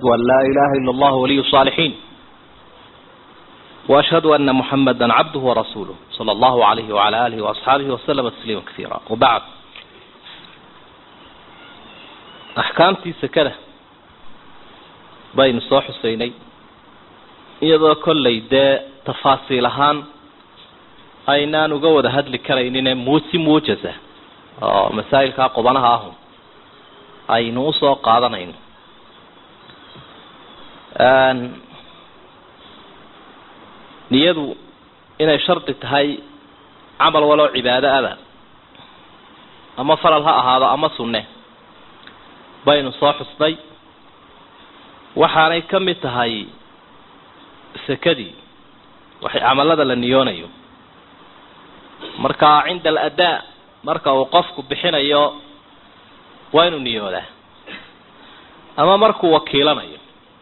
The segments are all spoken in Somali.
وأن لا إله إلا الله ولي الصالحين وأشهد أن محمدا عبده ورسوله صلى الله عليه وعلى آله وأصحابه وسلم تسليما كثيرا وبعد أحكامتي سكنة بين صوح السيني iyadoo kollay dee tafaasiil ahaan aynaan uga wada hadli karaynine muusi muujasa oo masaa'ilkaa qubanaha ahun aynu usoo qaadanayno niyadu inay shardi tahay camal waloo cibaado ada ama faral ha ahaado ama sunne baynu soo xusnay waxaanay ka mid tahay sekadii waxay camalada la niyoonayo marka cinda aladaa marka uu qofku bixinayo waa inuu niyoodaa ama markuu wakiilanayo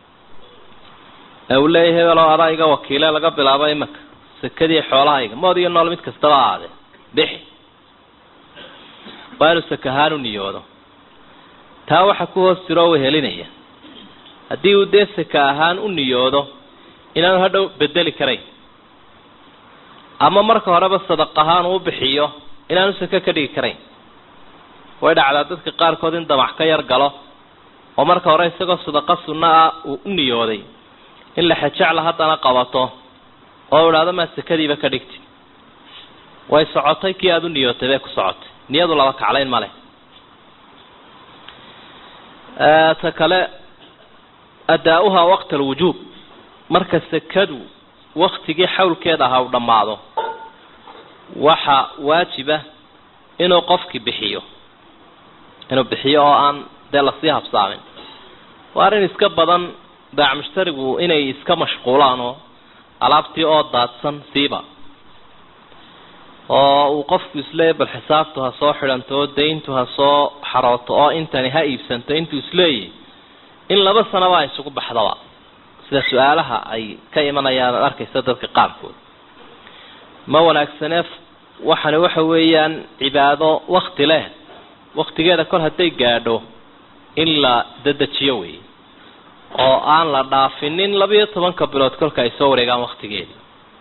ee uu leeyahy hebeloo adaa iga wakiile laga bilaabo imanka sekadii xoolahayga mood iyo nool mid kastaba ahaadee bixi waa inuu sakahaan u niyoodo taa waxa ku hoos jiro o wehelinaya haddii uu dee saka ahaan u niyoodo inaanu hadhow bedeli karayn ama marka horeba sadaq ahaan uu bixiyo inaanu sake ka dhigi karayn way dhacdaa dadka qaarkood in damac ka yar galo oo marka hore isagoo sadaqa sunno ah uu u niyooday in la xajecla haddana qabato oo idhaahdo maa sakadiiba ka dhigti way socotay kii aada u niyootay bay ku socotay niyadu laba kaclayn ma leh ta kale adaa-uhaa waqta alwujuub marka sakadu waktigii xawlkeeda ahaa u dhammaado waxa waajiba inuu qofkii bixiyo inuu bixiyo oo aan dee lasii habsaamin waa arrin iska badan baac mushtarigu inay iska mashquulaan oo alaabtii oo daadsan siiba oo uu qofku isleeyahy bal xisaabtu ha soo xidhanto oo dayntu ha soo xarooto oo intani ha iibsanto intuu isleeyahy in laba sanaba ay isugu baxdaba sida su-aalaha ay ka imanayaan ad arkaysa dadka qaarkood ma wanaagsanee waxani waxa weeyaan cibaado wakti leh waktigeeda kol hadday gaadho in la dedejiyo wey oo aan la dhaafinin labiyo tobanka bilood kolka ay soo wareegaan waktigeedii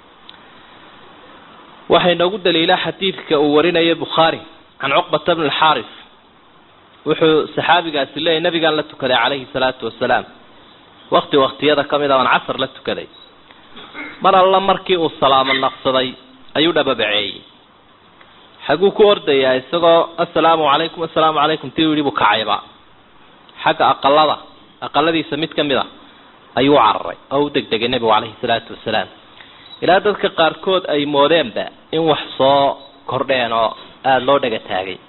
waxay noogu daliilaa xadiidka uu warinayo bukhaari can cuqbata bni alxaaris wuxuu saxaabigaasi leeyahy nabigaan la tukaday calayhi salaatu wasalaam wakti waktiyada ka mid a aan casar la tukaday mar alla markii uu salaamo naqsaday ayuu dhababaceeyey xaguu ku ordayaa isagoo assalaamu calaykum assalaamu calaykum tii u yidhi buu kacayba xagga aqalada aqaladiisa mid ka mid a ayuu u cararay oo u degdegay nebigu calayhi salaatu wasalaam ilaa dadka qaarkood ay moodeenba in wax soo kordheen oo aada loo dhega taagay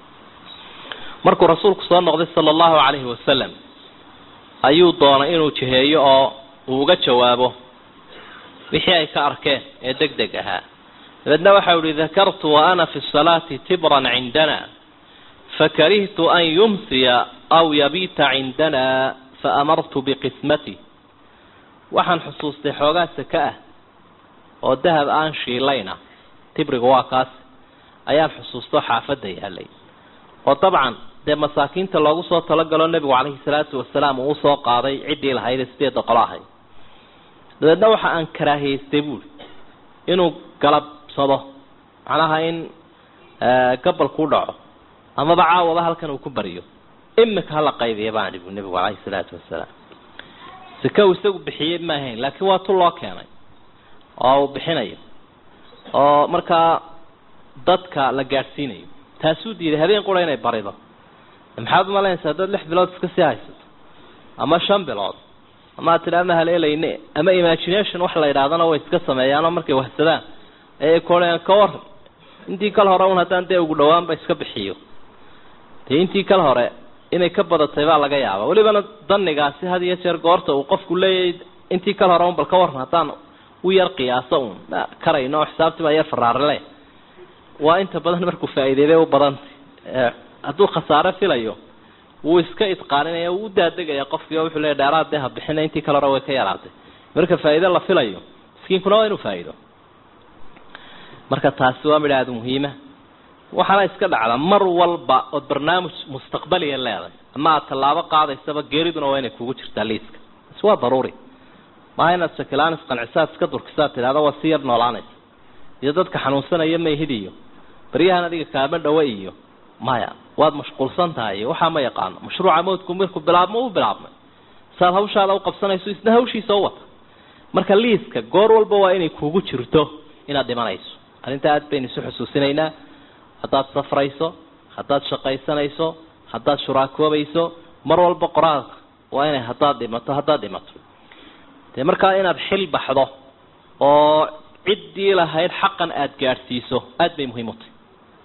markuu rasuulku soo noqday sala allahu calayhi wasalam ayuu doonay inuu jiheeyo oo uu uga jawaabo wixii ay ka arkeen ee deg deg ahaa dabeedna waxau ihi dakartu wa ana fi salaati tibran cindana fakarihtu an yumsiya aw yabiita cindana faamartu biqismati waxaan xusuustay xoogaa saka ah oo dahab aan shiilayna tibriga waa kaas ayaan xusuusto xaafadda yaalay oo dabcan dee masaakiinta loogu soo talagalo nebigu calayhi salaatu wasalaam uu usoo qaaday ciddii lahayde sideedda qolo ahayd dabeedna waxa aan karaahiyeystay buuri inuu galabsado macnaha in gabalku dhaco amaba caawaba halkan uu ku baryo imika hala qaybiya baan ihi bu nebigu calayhi salaatu wasalaam sika uu isagu bixiyey ma ahayn laakiin waa tu loo keenay oo uu bixinayo oo markaa dadka la gaadhsiinayo taasuu diiday habeen qura inay barido maxaad umalaynaysa haddaad lix bilood iska sii haysato ama shan bilood ama ad tidha ama haleelayne ama imagination wax la yidhahdana way iska sameeyaanoo markay wahsadaan ayay kuoaan ka waran intii kal hore un haddaan dee ugu dhawaanba iska bixiyo dee intii kal hore inay ka badatay baa laga yaaba welibana danigaasi had iyo jeer goorta uu qofku leeyahay intii kal hore un bal ka waran haddaan u yar qiyaaso un karayno oo xisaabtii baa yar faraarile waa inta badan markuu faa'iideybay u badantay hadduu khasaare filayo wuu iska idqaaninaya wuu u daadegaya qofkii oo wuxuu leeya dheeraad dee ha bixina intii kale hore way ka yaraatay marka faa'iide la filayo miskiinkuna waa inuu faa'iido marka taasi waa midha aada muhiima waxaana iska dhacda mar walba ood barnaamij mustaqbaliya leedahay ama aad tallaabo qaadaysaba geeriduna waa inay kugu jirtaa liiska is waa daruuri maaha inaad shakilaan isqancisaad iska durkisaad tidhahda waa si yar noolaanaysa iyo dadka xanuunsanaya mayhid iyo baryahan adiga kaama dhawe iyo maya waad mashquulsan tahay iyo waxaa ma yaqaano mashruuca mawdku markuu bilaabmo u bilaabmay saad hawshaada uqabsanayso isna hawshiisa u wata marka liiska goor walba waa inay kugu jirto inaad dhimanayso arrinta aad baynu isu xusuusinaynaa haddaad safrayso haddaad shaqaysanayso haddaad shuraakoobayso mar walba qoraalka waa inay haddaad dhimato haddaad dhimato dee markaa inaad xil baxdo oo ciddii lahayd xaqan aada gaadhsiiso aada bay muhiim u tahay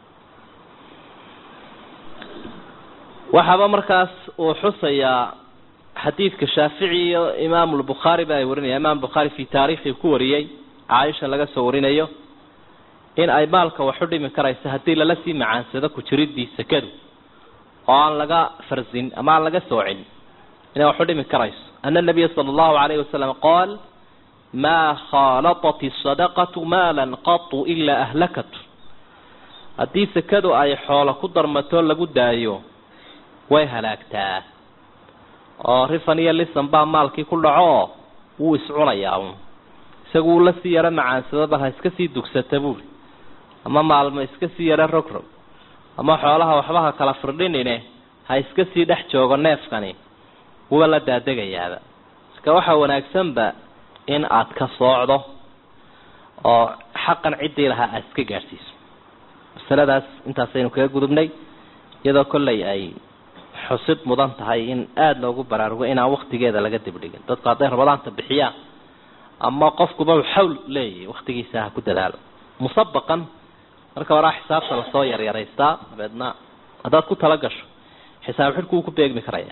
waxaaba markaas uu xusayaa xadiidka shaafici iyo imaam lbukhaari ba ay warinaya imaam bukhaari fi taariikhi ku wariyey caaisha laga soo warinayo in ay maalka waxu dhimi karayso haddii lala sii macaansado ku jiridii sakadu oo aan laga farsin ama aan laga soocin inay waxu dhimi karayso ana nabiya sala allahu alayhi wasalam qaal maa khaalatat isadaqatu maalan qatu ilaa ahlakat haddii sakadu ay xoolo ku darmato lagu daayo way halaagtaa oo rifan iyo lisan baa maalkii ku dhaco wuu iscunayaa un isagu wuu lasii yaro macaansado bal ha iska sii dugsata buuri ama maalmo iska sii yaro rogrog ama xoolaha waxba ha kala firdhinine ha iska sii dhex joogo neefkani wuba la daadegayaaba iska waxaa wanaagsanba in aad ka soocdo oo xaqan ciddii lahaa aada iska gaadhsiiso masaladaas intaasaynu kaga gudubnay iyadoo kollay ay xusid mudan tahay in aada loogu baraarugo inaan waktigeeda laga dibdhigin dadku hadday rabadaanta bixiyaan ama qofkuba xawl leeyahy waktigiisa ha ku dadaalo musabaqan marka horaa xisaabta lasoo yaryaraystaa dabeedna haddaad ku tala gasho xisaab xidhku wuu ku beegmi karaya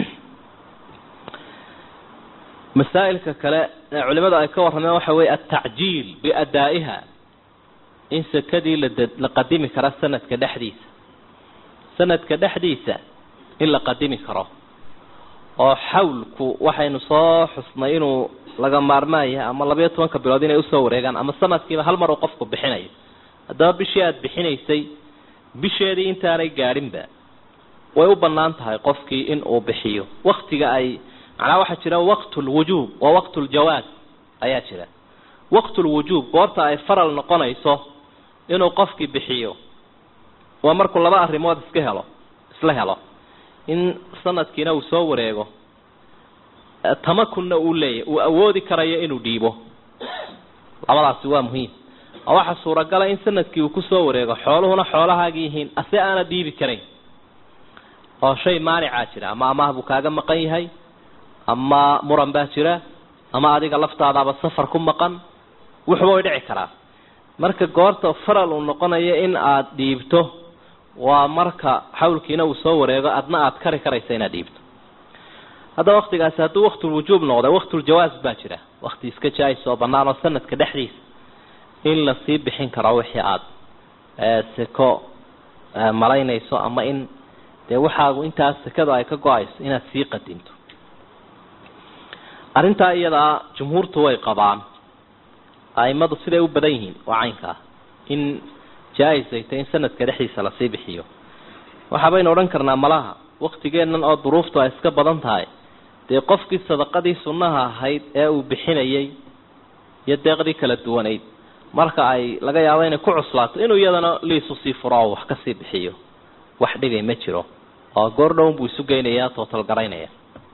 masaa'ilka kale ee culimadu ay ka warrameen waxa weeye altacjiil biadaa'iha in sakadii lad la qadimi karo sanadka dhexdiisa sanadka dhexdiisa in la qadimi karo oo xawlku waxaynu soo xusnay inuu laga maarmaan yahay ama labayo tobanka bilood inay usoo wareegaan ama sanadkiiba hal mar uu qofku bixinayo haddaba bishii aada bixinaysay bisheedii intaanay gaadhinba way u bannaan tahay qofkii in uu bixiyo waktiga ay macnaha waxaa jira waqtulwujuub wa waqtuljawaaz ayaa jira waqtulwujuub goorta ay faral noqonayso inuu qofkii bixiyo waa markuu laba arrimood iska helo isla helo in sanadkiina uu soo wareego tamakunna uu leeyahy uu awoodi karayo inuu dhiibo labadaasi waa muhiim oo waxaa suuragala in sanadkii uu kusoo wareego xooluhuna xoolahaagi yihiin ase aana dhiibi karayn oo shay maanicaa jira ama amaah buu kaaga maqan yahay ama muran baa jira ama adiga laftaadaaba safar ku maqan wuxuba way dhici karaa marka goorta faral uu noqonayo in aada dhiibto waa marka xawlkiina uu soo wareego adna aada kari karaysa inaad dhiibto hadda waktigaasi hadduu waktulwujuub noqda waktuljawaaz baa jira wakti iska jaa-is oo bannaan oo sanadka dhexdiisa in lasii bixin karo wixii aada seko malaynayso ama in dee waxaagu intaas sekada ay ka go-ayso inaad sii qadinto arrintaa iyadaa jumhuurtu way qabaan aimadu siday u badan yihiin waa caynkaa in jaa-is ay tahay in sanadka dhexdiisa lasii bixiyo waxaabaynu odhan karnaa malaha waktigeennan oo duruuftu ay iska badan tahay dee qofkii sadaqadii sunnaha ahayd ee uu bixinayay iyo deeqdii kala duwanayd marka ay laga yaabo inay ku cuslaato inuu iyadana liisu sii furo oo wax kasii bixiyo wax dhibay ma jiro oo goor dhown buu isu geynayaa tootalgaraynaya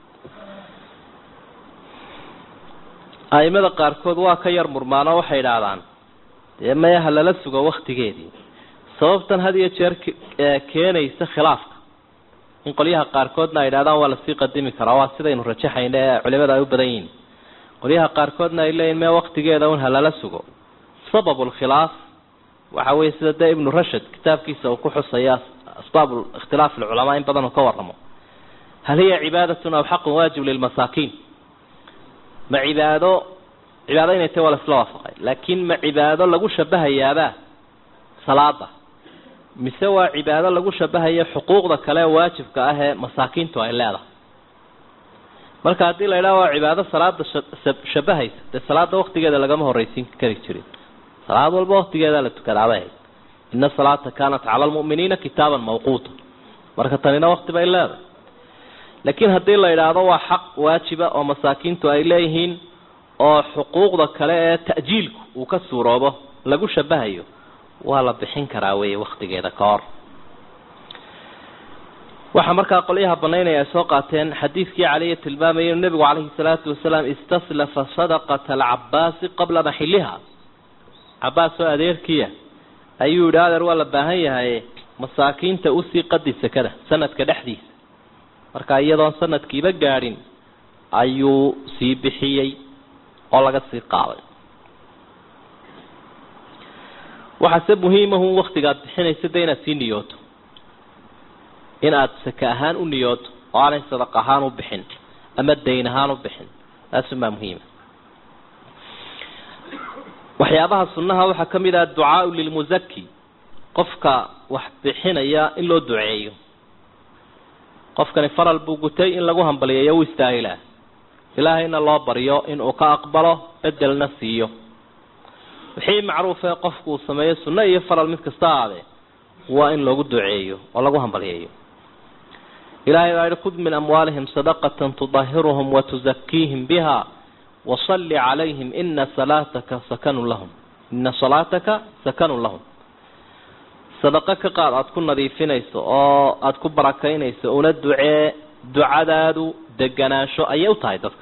aimada qaarkood waa ka yar murmaanoo waxay idhaahdaan dee maya ha lala sugo waktigeedii sababtan had iyo jeer keenaysa khilaafka in qolyaha qaarkoodna ay idhahdaan waa lasii qadimi karaa waa sidaynu rajaxayna ee culimada ay u badan yihiin qolyaha qaarkoodna ay leeyihin me waktigeeda un ha lala sugo sabab lkhilaaf waxa weye sida dee ibnu rashad kitaabkiisa uu ku xusaya asbaab ikhtilaaf alculamaa in badan uu ka waramo hal hiya cibaadatun aw xaqun waajib lilmasaakiin ma cibaado cibaado inay tahy waa la isla waafaqay laakiin ma cibaado lagu shabahayaabaa salaada mise waa cibaado lagu shabahayo xuquuqda kale waajibka ah ee masaakiintu ay leedahay marka haddii la idhaha waa cibaado salaada shabahaysa dee salaada waktigeeda lagama horreysiin kari jirin salaad walba waktigeeda la tukadaabay ahayd ina salaata kaanat cala almu'miniina kitaaban mawquuta marka tanina wakti bay leedahay laakiin haddii la idhaahdo waa xaq waajiba oo masaakiintu ay leeyihiin oo xuquuqda kale ee ta'jiilku uu ka suuroobo lagu shabahayo waa la bixin karaa weeye waktigeeda ka hor waxaa markaa qolyaha banaynaya ay soo qaateen xadiidkii caliya tilmaamayay inu nebigu calayhi salaatu wasalaam istaslafa sadaqata alcabaasi qabla maxiliha cabaas oo adeerkiya ayuu yidhi adeer waa la baahan yahay masaakiinta usii qadi sekada sanadka dhexdiisa marka iyadoon sanadkiiba gaadhin ayuu sii bixiyey oo laga sii qaaday waxaase muhiimahu waktigaad bixinaysa de inaad sii niyooto in aada sake ahaan u niyooto oo aanay sadaq ahaan u bixin ama dayn ahaan u bixin taasumaa muhiima waxyaabaha sunnaha waxaa ka mid ah ducaau lilmusaki qofka wax bixinaya in loo duceeyo qofkani faral buu gutay in lagu hambaliyeeyo u istaahilaa ilaahayna loo baryo inuu ka aqbalo bedelna siiyo wixii macruufee qofku uu sameeyo sunno iyo faral mid kasta aadee waa in loogu duceeyo oo lagu hambaliyeeyo ilahay baa yihi khud min amwaalihim sadaqatan tudahiruhum watuzakiihim biha wasalli calayhim ina salaataka sakanun lahum ina salaataka sakanun lahum sadaqo ka qaad aada ku nadiifinayso oo aada ku barakaynayso una ducee ducadaadu deganaansho ayay u tahay dadka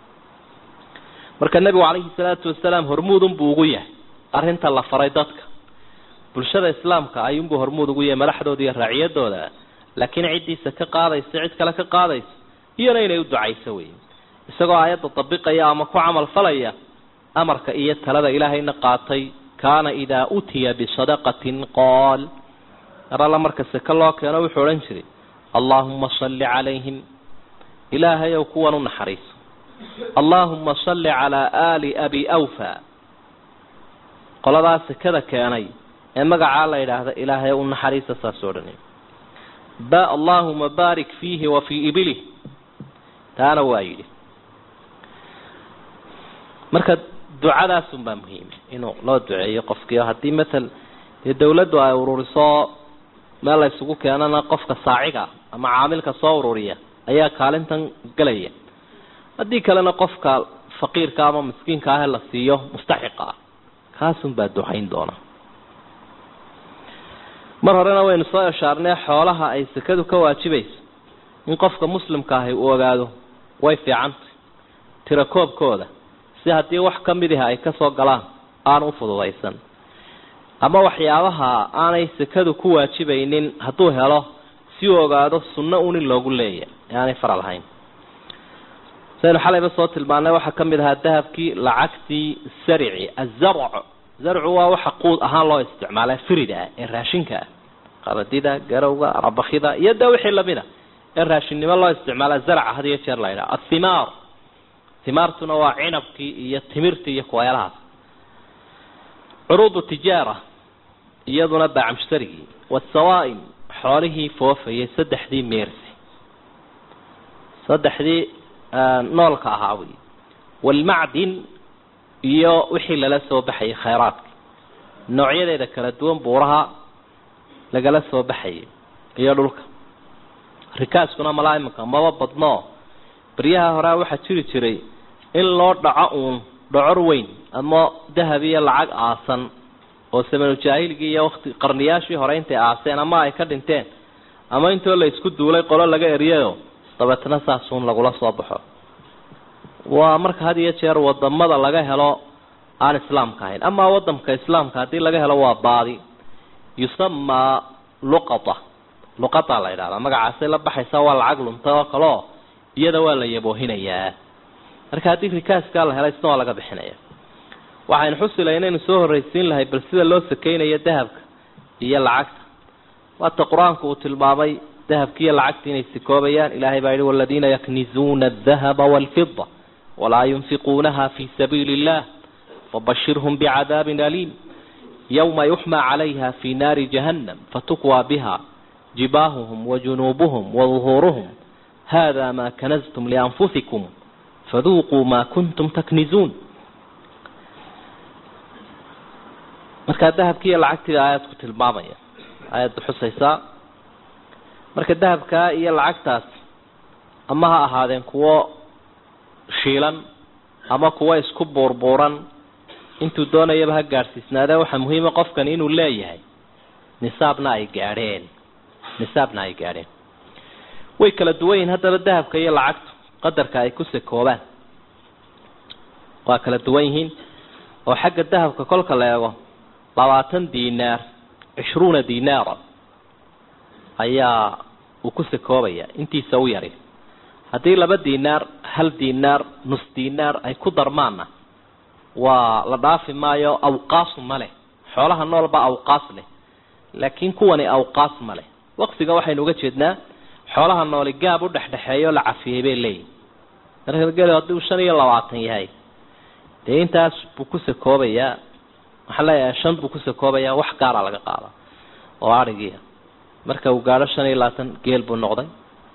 marka nebigu calayhi salaatu wasalaam hormuudun buu ugu yahay arrinta la faray dadka bulshada islaamka ayuunbuu hormuud ugu yahay madaxdooda iyo raaciyadooda laakiin ciddiisa ka qaadaysa cid kale ka qaadaysa iyona inay u ducayso wey isagoo aayadda dabiqaya ama ku camal falaya amarka iyo talada ilaahayna qaatay kaana idaa utiya bisadaqatin qool mar alla marka seke loo keeno wuxuu odhan jiray allaahuma salli calayhim ilaahayow kuwan u naxariiso allaahuma salli calaa aali abi awfa qoladaa sekada keenay ee magacaa la yidhaahda ilaahayow u naxariisa saas odhanay ba allaahuma baarik fiihi wa fii ibilih taana waa yidhi marka ducadaasun baa muhiima inuu loo duceeyo qofkii haddii matal dee dawladdu ay ururiso meel la isugu keenana qofka saaciga ama caamilka soo ururiya ayaa kaalintan gelaya haddii kalena qofka faqiirka ama miskiinka ah la siiyo mustaxiqa ah kaasun baa ducayn doona mar horena waynu soo eshaarnay xoolaha ay sekadu ka waajibayso in qofka muslimka ahi uu ogaado way fiicantay tira koobkooda si haddii wax ka mid ah ay kasoo galaan aan u fududaysan ama waxyaabaha aanay sekadu ku waajibaynin hadduu helo si uu ogaado sunno un in loogu leeya ee aanay faral ahayn saynu xalayba soo tilmaanay waxaa ka mid ahaa dahabkii lacagtii sarici azarc zarcu waa waxa quud ahaan loo isticmaala firida ah ee raashinka ah qaradida garowga rabakida iyo de wixii lamid a ee raashinnimo loo isticmaala zarca had iyo jeer la ydhaha athimaar himaartuna waa cinabkii iyo timirtii iyo kuweelahaas curuudu tijaara iyaduna baacamshtarigii wasawaa'im xoolihii foofayay saddexdii meersi saddexdii noolka ahaa wey walmacdin iyo wixii lala soo baxayay khayraadka noocyadeeda kala duwan buuraha lagala soo baxayay iyo dhulka rikaaskuna malaa imanka maba badno baryaha horea waxaa jiri jiray in loo dhaco uun dhocor weyn ama dahab iyo lacag aasan oo samanu jaahiligii iyo wati qarniyaashii hore intay aaseen ama ay ka dhinteen ama intoo la isku duulay qolo laga eriyayo dabeetna saasuun lagula soo baxo waa marka had iyo jeer wadamada laga helo aan islaamka ahayn amaa wadamka islaamka haddii laga helo waa baadi yusamaa luqata luqata la yidhahdaa magacaasay la baxaysaa waa lacag lunta oo kaleo iyada waa la yaboohinayaa marka haddii rikaaskaa la helay isna waa laga bixinaya waxaynu xusilay inaynu soo horraysiin lahay bal sida loo sakeynayo dahabka iyo lacagta waata qur-aanku uu tilmaamay dahabki iyo lacagta inay sikoobayaan ilahay baa yihi waladiina yaknizuuna adahaba walfida walaa yunfiquunaha fi sabiili illah fabashirhum bicadaabin aliim yowma yuxmaa calayha fi naari jahannam fatukwaa biha jibaahuhum wajunuubuhum waduhuuruhum hada ma kanaztum lianfusikum faduuquu ma kuntum taknizuun markaa dahabkii iyo lacagtiida aayadku tilmaamaya aayadda xusaysaa marka dahabkaa iyo lacagtaas ama ha ahaadeen kuwo shiilan ama kuwo isku buurbuuran intuu doonayaba ha gaadhsiisnaadee waxaa muhiima qofkani inuu leeyahay nisaabna ay gaadheen nisaabna ay gaadheen way kala duwan yihiin haddaba dahabka iyo lacagtu qadarka ay ku sakoobaan waa kala duwan yihiin oo xagga dahabka kolka la eego labaatan dinaar cishruuna dinaara ayaa uu ku sakoobaya intiisa u yari haddii laba dinaar hal dinaar nus dinaar ay ku darmaanna waa la dhaafi maayo awqaasu ma leh xoolaha noolba awqaas leh laakiin kuwani awqaas ma leh waqtiga waxaynu uga jeednaa xoolaha nooli gaab u dhexdhexeeyo la cafiyey bay leeyihin marka gel hadduu shan iyo labaatan yahay dee intaas buu ku sakoobayaa waxaan leeyahay shan buu ku sakoobayaa wax gaara laga qaada oo adhigiia marka uu gaadho shan iyo labaatan geel buu noqday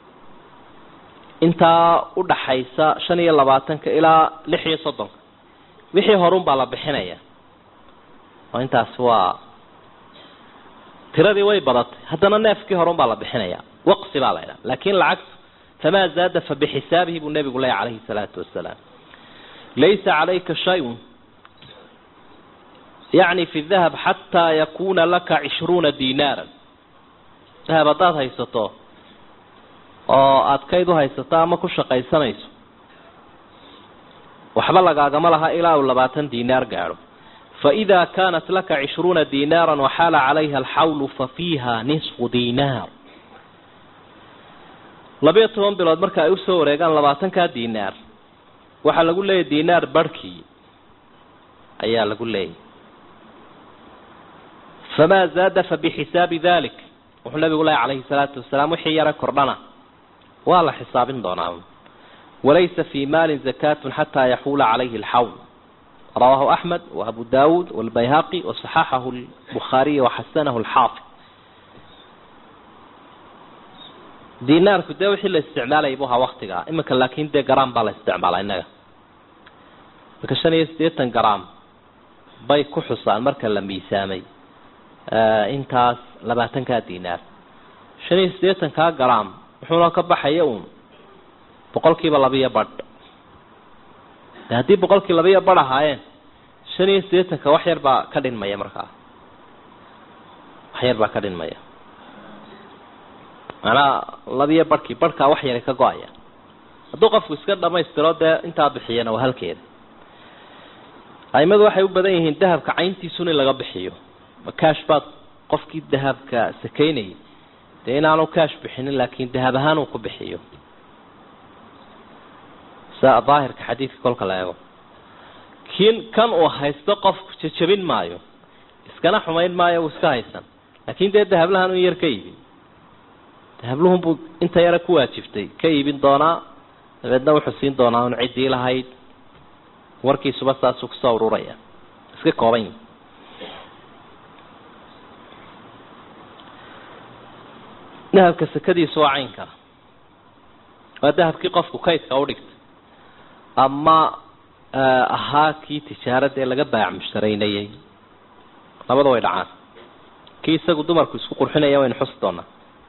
intaa udhaxaysa shan iyo labaatanka ilaa lix iyo soddonka wixii horun baa la bixinaya oo intaas waa tiradii way badatay haddana neefkii horun baa la bixinaya waqsi baa la ydhaha laakin lacagtu famaa zaada fa bixisaabihi buu nebigu leeya calayhi salaatu wasalaam laysa calayka shay-un yacni fi dahab xataa yakuna laka cishruuna dinaaran dahab haddaad haysato oo aada kayd u haysato ama ku shaqaysanayso waxba lagaagama laha ilaa uu labaatan dinaar gaadho faإida kanat laka cishruuna dinaara waxaala calayha alxawlu fafiiha nisfu dinaar labiyo toban bilood marka ay usoo wareegaan labaatankaa dinaar waxaa lagu leeyahy dinaar barhkii ayaa lagu leeyahy famaa zaada fabixisaabi dalik wuxuu nabigu lehy calayhi salaatu wasalaam wixii yara kordhana waa la xisaabin doonaa walaysa fi maalin zakatun xataa yaxuula calayhi alxawl rawahu axmed waabu dawuud walbayhaqi wasaxaxahu lbukhaariy waxasanahu lxaafid dinaarku dee wixii la isticmaalayay bu ahaa waktigaa iminka laakin dee garaam baa la isticmaalaa innaga marka shan iyo siddeetan garaam bay ku xusaan marka la miisaamay intaas labaatankaa dinaar shan iyo siddeetankaa garaam wuxuuna ka baxaya uun boqol kiiba labiyo badh de haddii boqolkii labiyo badh ahaayeen shan iyo siddeetanka wax yar baa ka dhinmaya markaa wax yar baa ka dhinmaya macnaha labiyo badhkii badhkaa wax yara ka go-aya hadduu qofku iska dhamaystiro dee intaa bixiyana waa halkeeda aimadu waxay u badan yihiin dahabka cayntiisun in laga bixiyo makaash baad qofkii dahabka sakaynayay dee inaanu kaash bixinin laakin dahab ahaan uu ku bixiyo sa daahirka xadiidka kolka la eego kin kan uu haysto qofku jajabin maayo iskana xumayn maayo uu iska haysan laakin dee dahablahan un yar ka iibin dahabluhunbuu inta yara ku waajibtay ka iibin doonaa dabeedna wuxuu siin doonaa un ciddii lahayd warkiisuba saasuu kusoo ururaya iska kooban yihi dahabka sakadiisu waa caynka waa dahabkii qofku kaydka udhigtay ama ahaa kii tijaarada ee laga baac mushtaraynayay labada way dhacaan kii isagu dumarku isku qurxinaya waynu xusi doonaa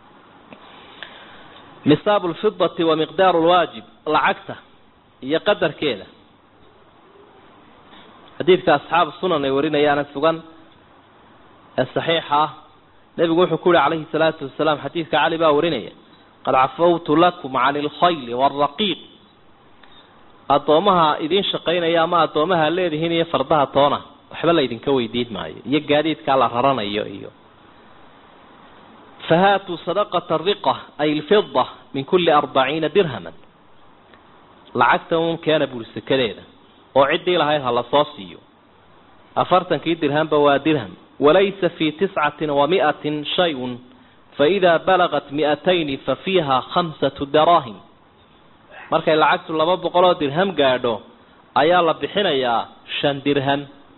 nisaabu lfidati wa miqdaaru lwaajib lacagta iyo qadarkeeda xadiidka asxaabu sunan ay warinayaana sugan ee saxiixa ah nebigu wuxuu ku yihi calayhi salaatu wasalaam xadiidka cali baa warinaya qad cafawtu lakum cani alkhayli waalraqiiq addoomaha idiin shaqaynaya ama addoomaha leedihiin iyo fardaha toona waxba la idinka weydiin maayo iyo gaadiidkaa la raranayo iyo fahaatuu sadaqata riqa ay lfida min kulli arbaciina dirhaman lacagta un keena buri sakadeeda oo ciddii lahayd ha la soo siiyo afartankii dirhamba waa dirham walaysa fii tiscatin wa mi'atin shay-un faidaa balagat mi'atayni fa fiiha khamsatu daraahim markay lacagtu laba boqol oo dirham gaadho ayaa la bixinayaa shan dirham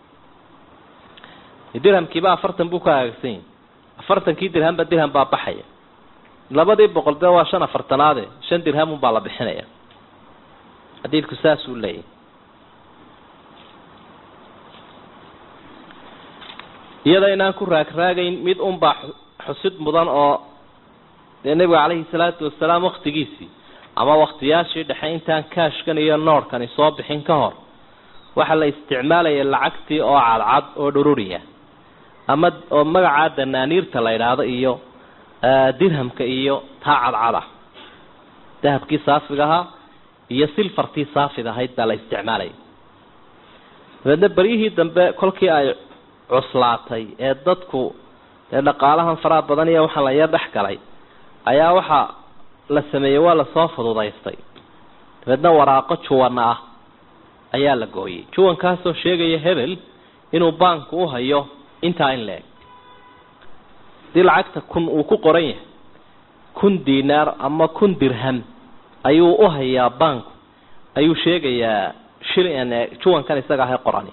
dirhamkiiba afartan buu ka hagaagsan yahi afartankii dirhamba dirham baa baxaya labadii boqol dee waa shan afartanaade shan dirhamun baa la bixinaya xadiidku saasuu leeyahy iyada inaan ku raagraagayn mid unbaa xusid mudan oo dee nebiga caleyhi salaatu wasalaam waktigiisii ama waktiyaashii dhexe intaan kaashkan iyo noorhkani soo bixin ka hor waxaa la isticmaalaya lacagtii oo cadcad oo dhururiya ama oo magacaa danaaniirta la idhaahdo iyo dirhamka iyo taa cadcad ah dahabkii saafiga ahaa iyo silfartii saafid ahayd baa la isticmaalaya dabeedna beryihii dambe kolkii ay cuslaatay ee dadku dee dhaqaalahan faraha badan iyo waxaan la yar dhex galay ayaa waxaa la sameeyey waa lasoo fududaystay dabeedna waraaqo juwana ah ayaa la gooyey juwankaasoo sheegaya hebel inuu baanku u hayo intaa in la-eg hadii lacagta kun uu ku qoran yahay kun dinaar ama kun dirham ayuu u hayaa baanku ayuu sheegayaa shil juwankan isaga ahay qorani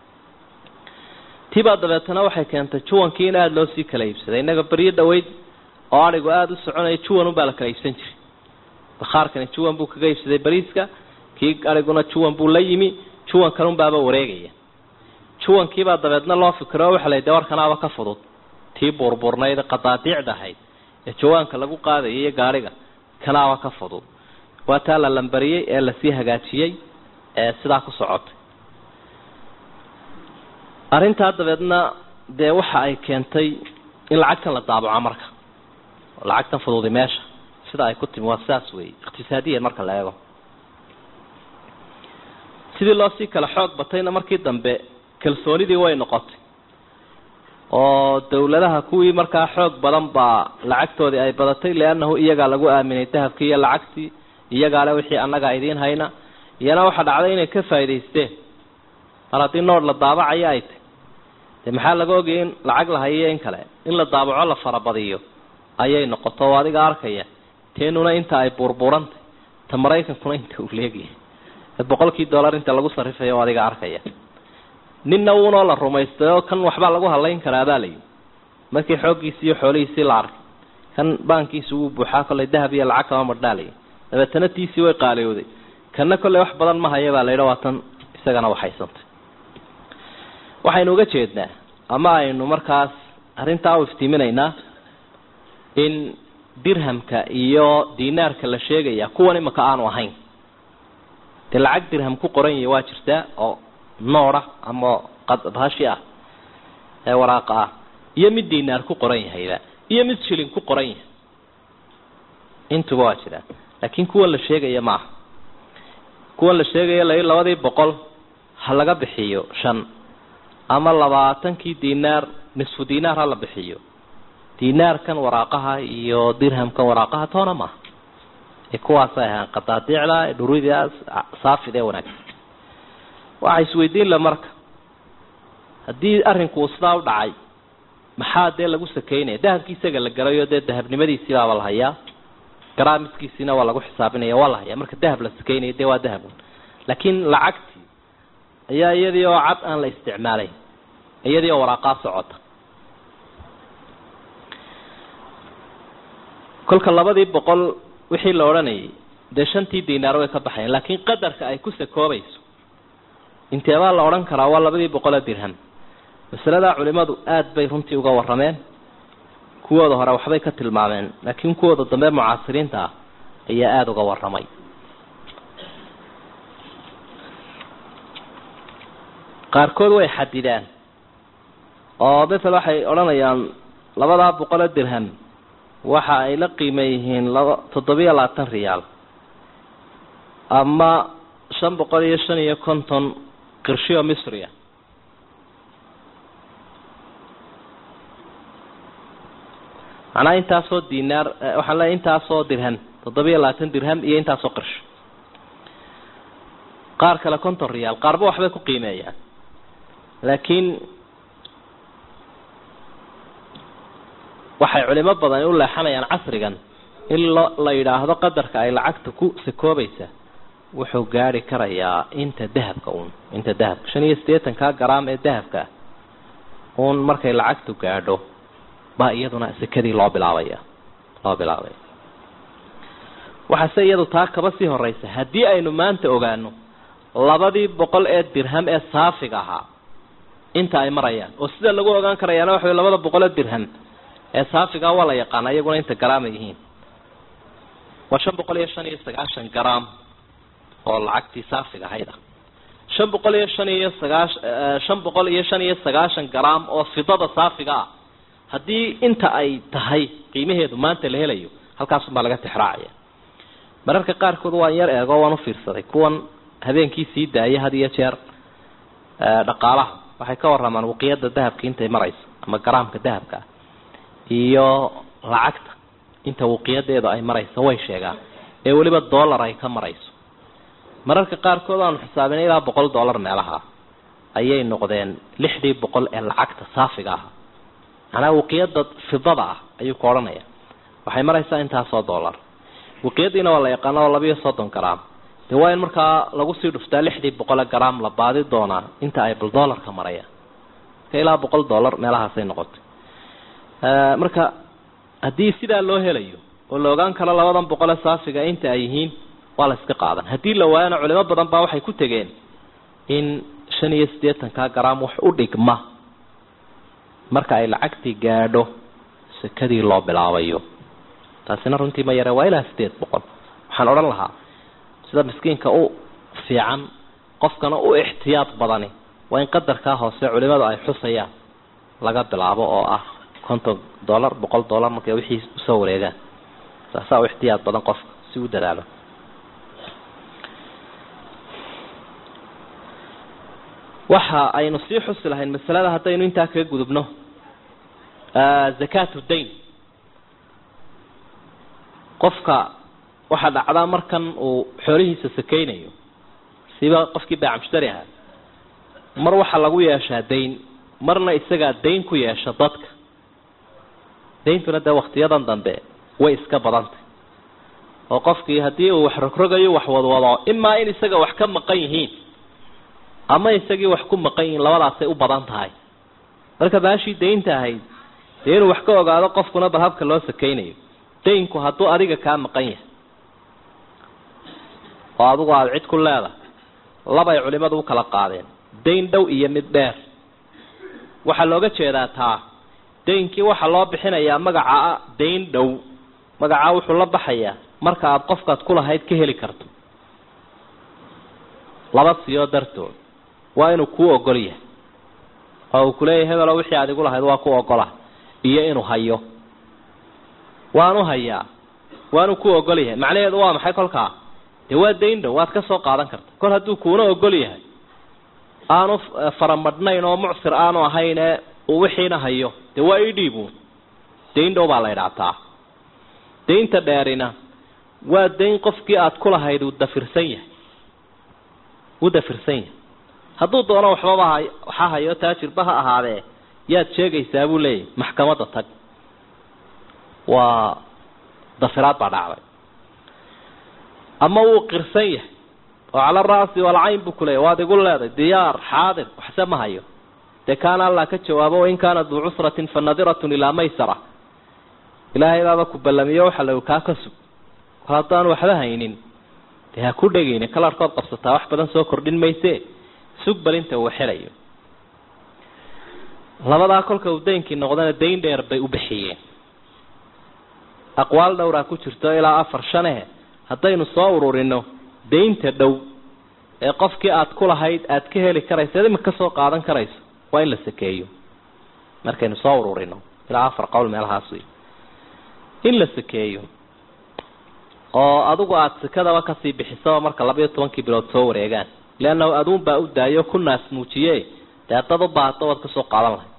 tibaa dabeetana waxay keentay juwankii in aada loo sii kala iibsaday innaga beryo dhaweyd oo adhigu aada u soconaya juwan unbaa la kala iibsan jiray bakhaarkani juwan buu kaga iibsaday bariiska kii adhiguna juwan buu la yimi juwan kanunbaaba wareegaya juwankiibaa dabeedna loo fikiro o waxa la de warkanaaba ka fudud tii buurbuurnayd qadaadiicda ahayd ee jawaanka lagu qaadayay iyo gaadhiga kanaaba ka fudud waa taa la lambariyey ee lasii hagaajiyey ee sidaa ku socotay arrintaa dabeedna dee waxa ay keentay in lacagtan la daabaco marka oo lacagtan fududi meesha sida ay ku timi waa saas weeye iqtisaadiyan marka la eego sidii loo sii kala xoog batayna markii dambe kalsoonidii way noqotay oo dawladaha kuwii markaa xoog badan baa lacagtoodii ay badatay liannahu iyagaa lagu aaminay dahabkii iyo lacagtii iyagaale wixii annagaa idiin hayna iyana waxaa dhacday inay ka faa'idaysteen mar haddii noor la daabacayo ay tay dee maxaa laga ogayay in lacag la hayiyo in kale in la daabaco la farabadiyo ayay noqoto oo adiga arkaya teenuna inta ay buurbuurantay ta maraykankuna inta uu leegyahay boqolkii dollar inta lagu sarifayo oo adiga arkaya ninna uunoo la rumaystay oo kan waxbaa lagu halayn karaa baa layihi markii xooggiisii iyo xoolihiisii la arkay kan baankiisi wuu buuxaa kollay dahab iyo lacag kama madhaalaya dabeetana tiisii way qaaliyooday kanna kolley wax badan ma haya baa la yidhi waa tan isagana waxaysantay waxaynu uga jeednaa ama aynu markaas arrintaa u iftiiminaynaa in dirhamka iyo dinaarka la sheegaya kuwan imaka aanu ahayn dee lacag dirham ku qoran yahay waa jirtaa oo nooda ama qadbashi ah ee waraaqa ah iyo mid dinaar ku qoran yahayba iyo mid shilin ku qoran yahay intuba waa jiraan laakiin kuwan la sheegaya maaha kuwan la sheegaya la labadii boqol ha laga bixiyo shan ama labaatankii dinaar nisfu dinaar ha la bixiyo dinaarkan waraaqaha iyo dirhamkan waraaqaha toona maaha ee kuwaasay ahaan qadaadiicda dhurida saafid ee wanaagsan waxaa isweydiin la marka haddii arrinku sidaa u dhacay maxaa dee lagu sakeynaya dahabkii isaga la galayo dee dahabnimadiisii baaba la hayaa garaamiskiisiina waa lagu xisaabinaya waa la hayaa marka dahab la sakeynaya dee waa dahab laakiin lacagtii ayaa iyadii oo cad aan la isticmaalay iyadii oo waraaqaa socota kolka labadii boqol wixii la odhanayay dee shantii dinaar way ka baxayan laakiin qadarka ay ku sakoobayso inteebaa la odhan karaa waa labadii boqoloo dirham masaladaa culimadu aada bay runtii uga warrameen kuwooda hore waxbay ka tilmaameen laakiin kuwooda dambe mucaasiriinta ah ayaa aada uga warramay qaarkood way xadidaan oo masel waxay odhanayaan labadaa boqoloo dirham waxa ay la qiima yihiin laba toddobiyo labaatan riyaal ama shan boqol iyo shan iyo konton qirshiyo misriya macnaha intaasoo dinaar waxaan leeyahy intaasoo dirham toddobiyo labaatan dirham iyo intaasoo qirsho qaar kale konton riyaal qaarba waxbay ku qiimeeyaan laakiin waxay culimo badan u leexanayaan casrigan in lo la yidhaahdo qadarka ay lacagta ku sakoobaysa wuxuu gaari karayaa inta dahabka uun inta dahabka shan iyo siddeetankaa garaam ee dahabka uun markay lacagtu gaadho baa iyaduna sekadii loo bilaabaya loo bilaabaya waxaase iyadu taa kaba sii horeysa haddii aynu maanta ogaano labadii boqol ee dirham ee saafiga ahaa inta ay marayaan oo sida lagu ogaan karayaana waxa labada boqoloo dirham ee saafigaa waa la yaqaana iyaguna inta garaam ay yihiin waa shan boqol iyo shan iyo sagaashan garaam oo lacagtii saafiga ahayd ah shan boqol iyo shan iyo sagaash shan boqol iyo shan iyo sagaashan garaam oo fidada saafiga ah haddii inta ay tahay qiimaheedu maanta la helayo halkaasunbaa laga tixraacaya mararka qaarkood waan yar eego waan ufiirsaday kuwan habeenkii sii daaya had iyo jeer dhaqaalaha waxay ka waramaan waqiyada dahabka intay marayso ama garaamka dahabka ah iyo lacagta inta waqiyadeedu ay marayso way sheegaan ee weliba dollar ay ka marayso mararka qaarkood aanu xisaabinay ilaa boqol dollar meelaha ayay noqdeen lixdii boqol ee lacagta saafiga ah manaa waqiyada fidada ah ayuu ka odhanaya waxay maraysaa intaasoo dollar waqiyadiina waa la yaqaana oo labiiyo soddon garaam dee waa in markaa lagu sii dhuftaa lixdii boqole garaam la baadi doonaa inta ay bal dollarka marayaan marka ilaa boqol dollar meelahaasay noqotay marka haddii sidaa loo helayo oo la ogaan karo labadan boqole saafiga inta ay yihiin waa la iska qaadan haddii la waayana culimo badan baa waxay ku tegeen in shan iyo siddeetanka garaam wax u dhigma marka ay lacagtii gaadho sekadii loo bilaabayo taasina runtii ma yare waa ilaa sideed boqol waxaan odhan lahaa sida miskiinka u fiican qofkana u ixtiyaad badani waa in qadarkaa hoose culimadu ay xusayaan laga bilaabo oo ah konton dollar boqol dollar markay wixii usoo wareegaan saasaa u ixtiyaad badan qofka si u dadaalo waxa aynu sii xusi lahayn masalada haddaynu intaa kaga gudubno zakatu dayn qofka waxaa dhacdaa markan uu xoolihiisa sakeynayo siba qofkii baacmushtari ahaa mar waxaa lagu yeeshaa dayn marna isagaa dayn ku yeesha dadka dayntuna dee waktiyadan dambe way iska badantay oo qofkii haddii uu wax rogrogayo wax wadwado imaa in isaga wax ka maqan yihiin ama isagii wax ku maqan yihiin labadaasay u badan tahay marka baashii daynta ahayd dee inuu wax ka ogaado qofkuna bal habka loo sakeynayo daynku hadduu adiga kaa maqan yahay oo adigu aada cid ku leedahay labay culimadu u kala qaadeen dayn dhow iyo mid dheer waxaa looga jeedaa taa daynkii waxaa loo bixinayaa magacaa dayn dhow magacaa wuxuu la baxayaa marka aada qofkaad ku lahayd ka heli karto laba siyo dartood waa inuu kuu ogol yahay oo uu kuleeyahay hebelo wixii aad igu lahayd waa ku ogola iyo inuu hayo waanu hayaa waanu ku ogol yahay macnaheedu waa maxay kolkaa dee waa dayn dhow waad ka soo qaadan karta kol hadduu kuuna ogol yahay aanu faramadhnayn oo mucsir aanu ahayne uu wixiina hayo dee waa idhiibuun dayn dhow baa la idhaataa daynta dheerina waa dayn qofkii aada ku lahayd uu dafirsan yahay uu dafirsan yahay hadduu doono waxbaba ha waxaa hayo taajirba ha ahaadee yaad sheegaysaa buu leeyahy maxkamadda tag waa dafiraad baa dhacday ama wuu qirsan yahay oo cala ra'si walcayn buu kuleeyahy waad igu leeday diyaar xaadir waxse ma hayo dee kaana allah ka jawaabo wain kaana duu cusratin fa nadiratun ilaa maysara ilaahay baaba ku ballamiyo waxa la kaa ka sug kol haddaan waxba haynin dee ha ku dhegayne kalarhkood qabsataa wax badan soo kordhin mayse sug balinta uu xelayo labadaa kolka uu daynkii noqdana dayn dheer bay u bixiyeen aqwaal dhowraa ku jirto ilaa afar shanehe haddaynu soo ururino daynta dhow ee qofkii aada ku lahayd aada ka heli karayso eed imika kasoo qaadan karayso waa in la sakeeyo markaynu soo ururino ilaa afar qowl meelahaas wey in la sakeeyo oo adigu aada sekadaba kasii bixisaba marka laba iyo tobankii bilood soo wareegaan leannahu aduun baa u daayo ku naas muujiye dee haddaad u baahato waad kasoo qaadan lahay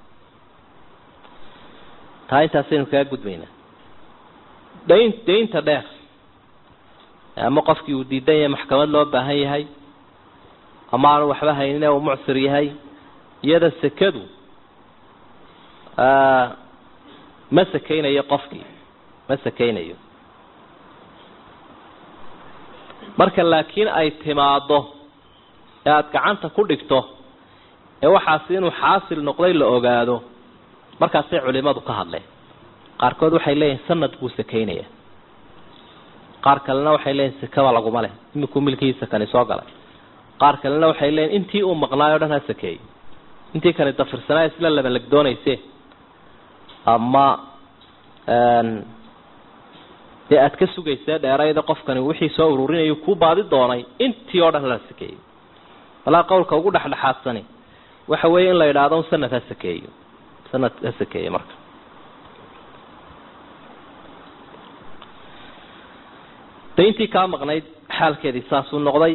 taa intaasaynu kaga gudbaynaa dayn daynta dheer ama qofkii uu diidan yahay maxkamad loo baahan yahay ama aanu waxba haynin ee uu mucsir yahay iyada sekadu ma sakeynayo qofkii ma sakeynayo marka laakiin ay timaado ee aada gacanta ku dhigto ee waxaasi inuu xaasil noqday la ogaado markaasay culimadu ka hadleen qaarkood waxay leeyihin sanad buu sakeynaya qaar kalena waxay leeyihin sekaba laguma leh imikuu milkihiisa kani soo galay qaar kalena waxay leeyihin intii uu maqnaayo o dhan ha sakeeyey intii kale dafirsanaa isla labalagdoonayse ama dee aada ka sugaysee dheerayda qofkani wixii soo ururinayu kuu baadi doonay intii oo dhan la sakeeyo walaa qowlka ugu dhexdhexaadsani waxa weeye in la yidhaahdo un sanad ha sakeeyo sanad ha sakeeyo marka dayntii kaa maqnayd xaalkeedii saasuu noqday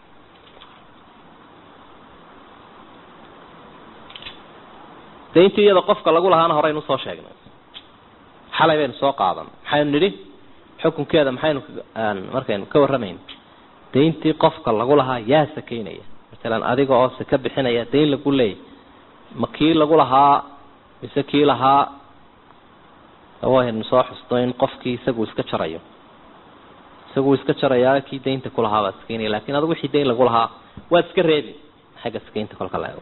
dayntii iyada qofka lagu lahaana horeynu usoo sheegnay xalay baynu soo qaadan maxaynu nidhi xukunkeeda maxaynu markaynu ka warramayna dayntii qofka lagu lahaa yaa sakeynaya masalan adiga oo saka bixinaya dayn lagu leeyay ma kii lagu lahaa mise kii lahaa waynu soo xusto in qofkii isagu iska jarayo isagu iska jarayaa kii daynta kulahaa baad sakeynaya lakin adigu wixii dayn lagu lahaa waad iska reebi xagga sakeynta kolka la eego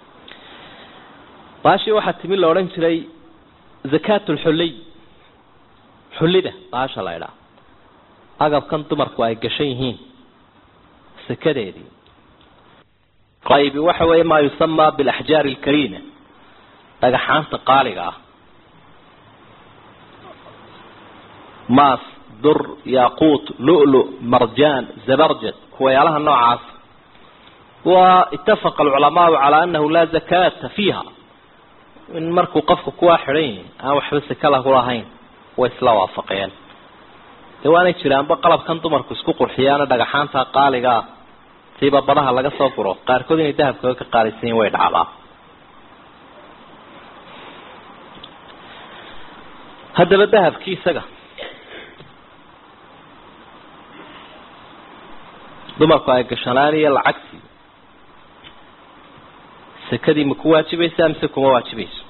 baashii waxaa timi la odhan jiray zakaat lxuliy xullida baasha la idhaa agabkan dumarku ay gashan yihiin sakadeedii qaybi waxa weeye maa yusamaa bilaxjaari alkariima dhagaxaanta qaaliga ah maas dur yaquut lulu marjaan zabarjad kuwayaalaha noocaas wa itafaqa alculamaau calaa anahu laa zakaata fiiha in markuu qofku kuwaa xidhan yihin aan waxba saka lagu lahayn way isla waafaqeen dee waanay jiraanba qalabkan dumarku isku qurxiyaano dhagaxaanta qaaligaa siiba badaha laga soo guro qaarkood inay dahabkooga ka qaalisan yihin way dhacdaa haddaba dahabkii isaga dumarku ay gashanaan iyo lacagtii sakadii ma ku waajibaysaa mise kuma waajibayso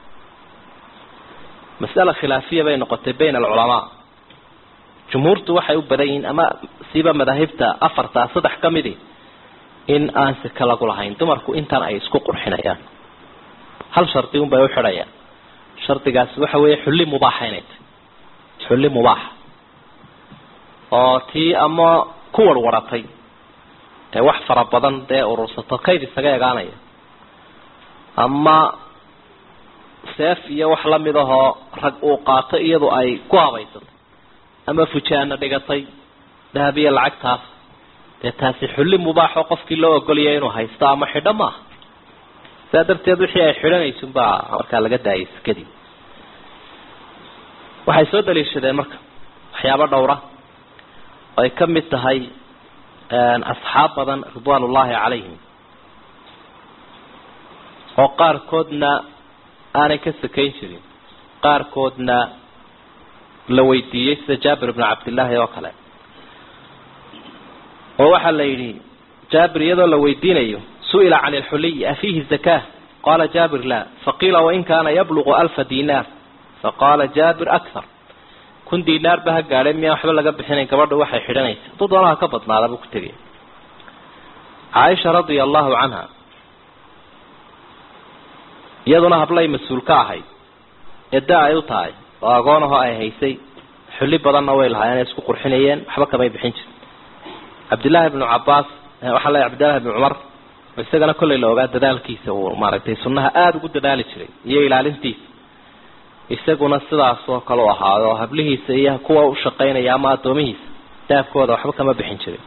masala khilaafiya bay noqotay bayna alculamaa jumhuurtu waxay u badan yihiin ama siiba madaahibta afarta saddex ka midi in aan saka lagu lahayn dumarku intaan ay isku qurxinayaan hal shardi un bay u xidhayaan shardigaasi waxa weeye xulli mubaaxa inay tahy xulli mubaaxa oo tii ama ku warwaratay ee wax fara badan dee urursato kayd isaga egaanaya ama seef iyo wax lamid ahoo rag uu qaato iyadu ay ku habaysato ama fujaana dhigatay dahab iyo lacagtaas dee taasi xulli mubaaxo qofkii loo ogolaya inuu haysto ama xidho maaha saa darteed wixii ay xidhanaysun baa markaa laga daayay sakadii waxay soo daliishadeen marka waxyaabo dhowra oo ay ka mid tahay asxaab badan ridwaan ullaahi calayhim oo qaarkoodna aanay ka sakayn jirin qaarkoodna la weydiiyey sida jaabir ibnu cabdillaahi oo kale oo waxaa la yidhi jaabir iyadoo la weydiinayo su-ila can alxuliy afiihi zakaa qaala jaabir la faqiila wain kaana yabluqu alfa dinaar faqaala jaabir akthar kun dinaar ba ha gaadhay miyaan waxba laga bixinayn gabadha waxay xidhanaysa hadduu doonaha ka badnaada buu ku tegay caaisha radia allahu canha iyaduna hablay mas-uul ka ahayd eedda ay u tahay oo agoonahoo ay haysay xulli badanna way lahaayeen ay isku qurxinayeen waxba kamay bixin jirin cabdillaahi ibnu cabaas waxaa leeyahy cabdillahi ibnu cumar isagana kollay la ogaa dadaalkiisa uu maaragtay sunnaha aada ugu dadaali jiray iyo ilaalintiisa isaguna sidaas oo kale u ahaado oo hablihiisa iyo kuwa u shaqaynaya ama addoomihiisa daabkooda waxba kama bixin jirin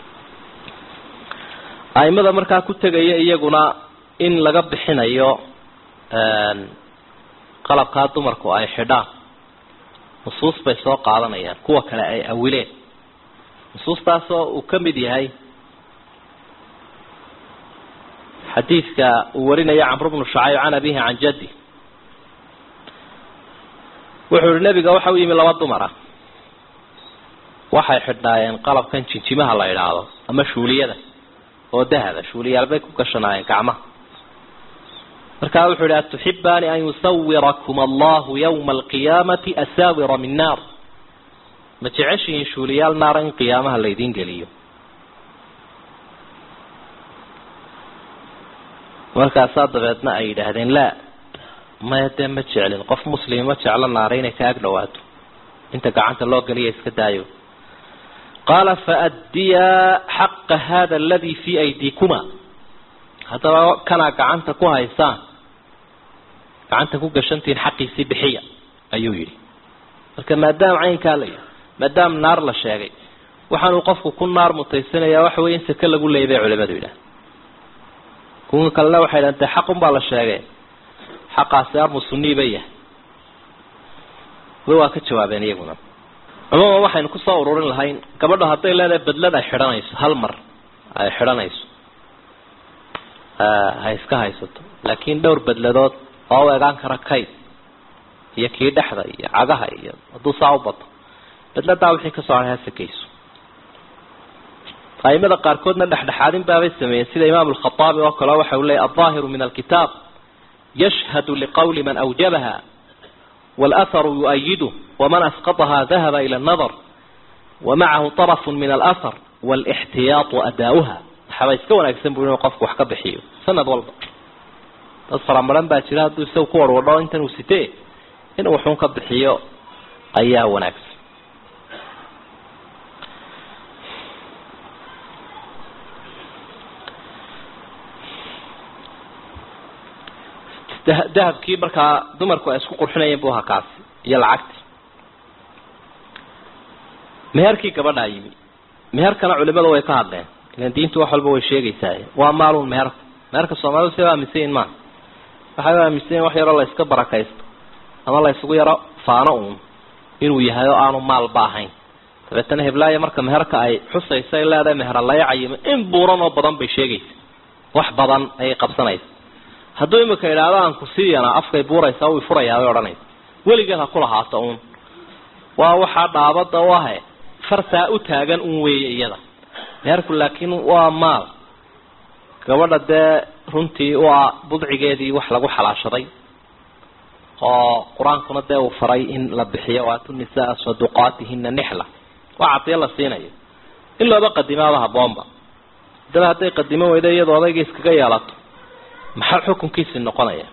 aimada markaa ku tegaya iyaguna in laga bixinayo qalabkaa dumarku ay xidhaan nusuus bay soo qaadanayaan kuwa kale ay awileen nusuustaasoo uu ka mid yahay xadiidka uu warinaya camru bnu shacayb can abihi can jaddi wuxuu yihi nebiga waxa u yimi laba dumar ah waxay xidhnaayeen qalabkan jinjimaha la idhaahdo ama shuuliyada oo dahaba shuuliyaal bay ku gashanaayeen gacmaha markaa wuxuu yihi atuxibaani an yusawirakum allahu yawma alqiyaamati asaawira min naar ma jeceshihiin shuuliyaal naara in qiyaamaha laydin geliyo markaasaa dabeedna ay yidhaahdeen laa maya dee ma jeclin qof muslima ma jeclo naara inay ka ag dhawaato inta gacanta loo geliya iska daayo qaala faaddiyaa xaqa hada aladi fii aydiikuma haddaba kanaa gacanta ku haysaan gacanta ku gashantihiin xaqiisii bixiya ayuu yidhi marka maadaama caynkaa la yidhi maadaama naar la sheegay waxaanuu qofku ku naar mutaysanayaa waxa weye in sake lagu leeyay bay culimadu yidhaah kuwa kalena waxay dhahan dee xaqun baa la sheegay xaqaasi armu sunii ba yahay waa ka jawaabeen iyaguna cumuuman waxaynu kusoo ururin lahayn gabadha hadday leedahay bedlad ay xidhanayso hal mar ay xidhanayso ha iska haysato laakiin dhowr bedladood oo u egaan kara kayd iyo kii dhexda iyo cagaha iyo hadduu saa u bato bedladaa wixii kasoo haray ha sakayso aimada qaarkoodna dhexdhexaadin baabay sameeyeen sida imaam alkhaaabi oo kale waxa uu leeyay alظaahiru min alkitaab yashhadu liqawli man awjabaha wاlأharu yuؤayidu waman asqطha dahaba ilى الnadr wamacahu طرف min alأhar wاlاxtiyaaطu adaauha waxaaba iska wanaagsan bu inuu qofku wax ka bixiyo sanad walba dad faramaran baa jira hadduu isaga ku warwadho intan uu sitee inuu waxun ka bixiyo ayaa wanaagsan dahabkii markaa dumarku ay isku qurxinayeen bu ahaa kaasi iyo lacagti meherkii gabadhaa yimi meherkana culimadu way ka hadleen ilan diintu wax walba way sheegaysaa waa maalun meherka meherka soomaalidu siba aaminsanyiin maa waxay u aaminsanyiin wax yaroo la iska barakaysto ama la isugu yaro faano uun inuu yahay oo aanu maalba ahayn dabeetana heblaayo marka meherka ay xusaysa ay leedahay meher laya cayimo in buuran oo badan bay sheegaysa wax badan ayay qabsanaysa hadduu imika idhaahdo aan kusiiyana afkay buuraysaa uu furayaa bay odhanaysa weligeed ha kulahaato uun waa waxaa dhaabada u ahe fartaa u taagan un weeye iyada meherku laakiin waa maal gabadha dee runtii waa budcigeedii wax lagu xalaashaday oo qur-aankuna dee uu faray in la bixiyo waatu nisaa saduqaatihina nixla waa cadiyo la siinayo in looba qadimaaba haboonba haddaba hadday qadimo weyda iyadoo odayga iskaga yeelato maxaa xukunkiisi noqonaya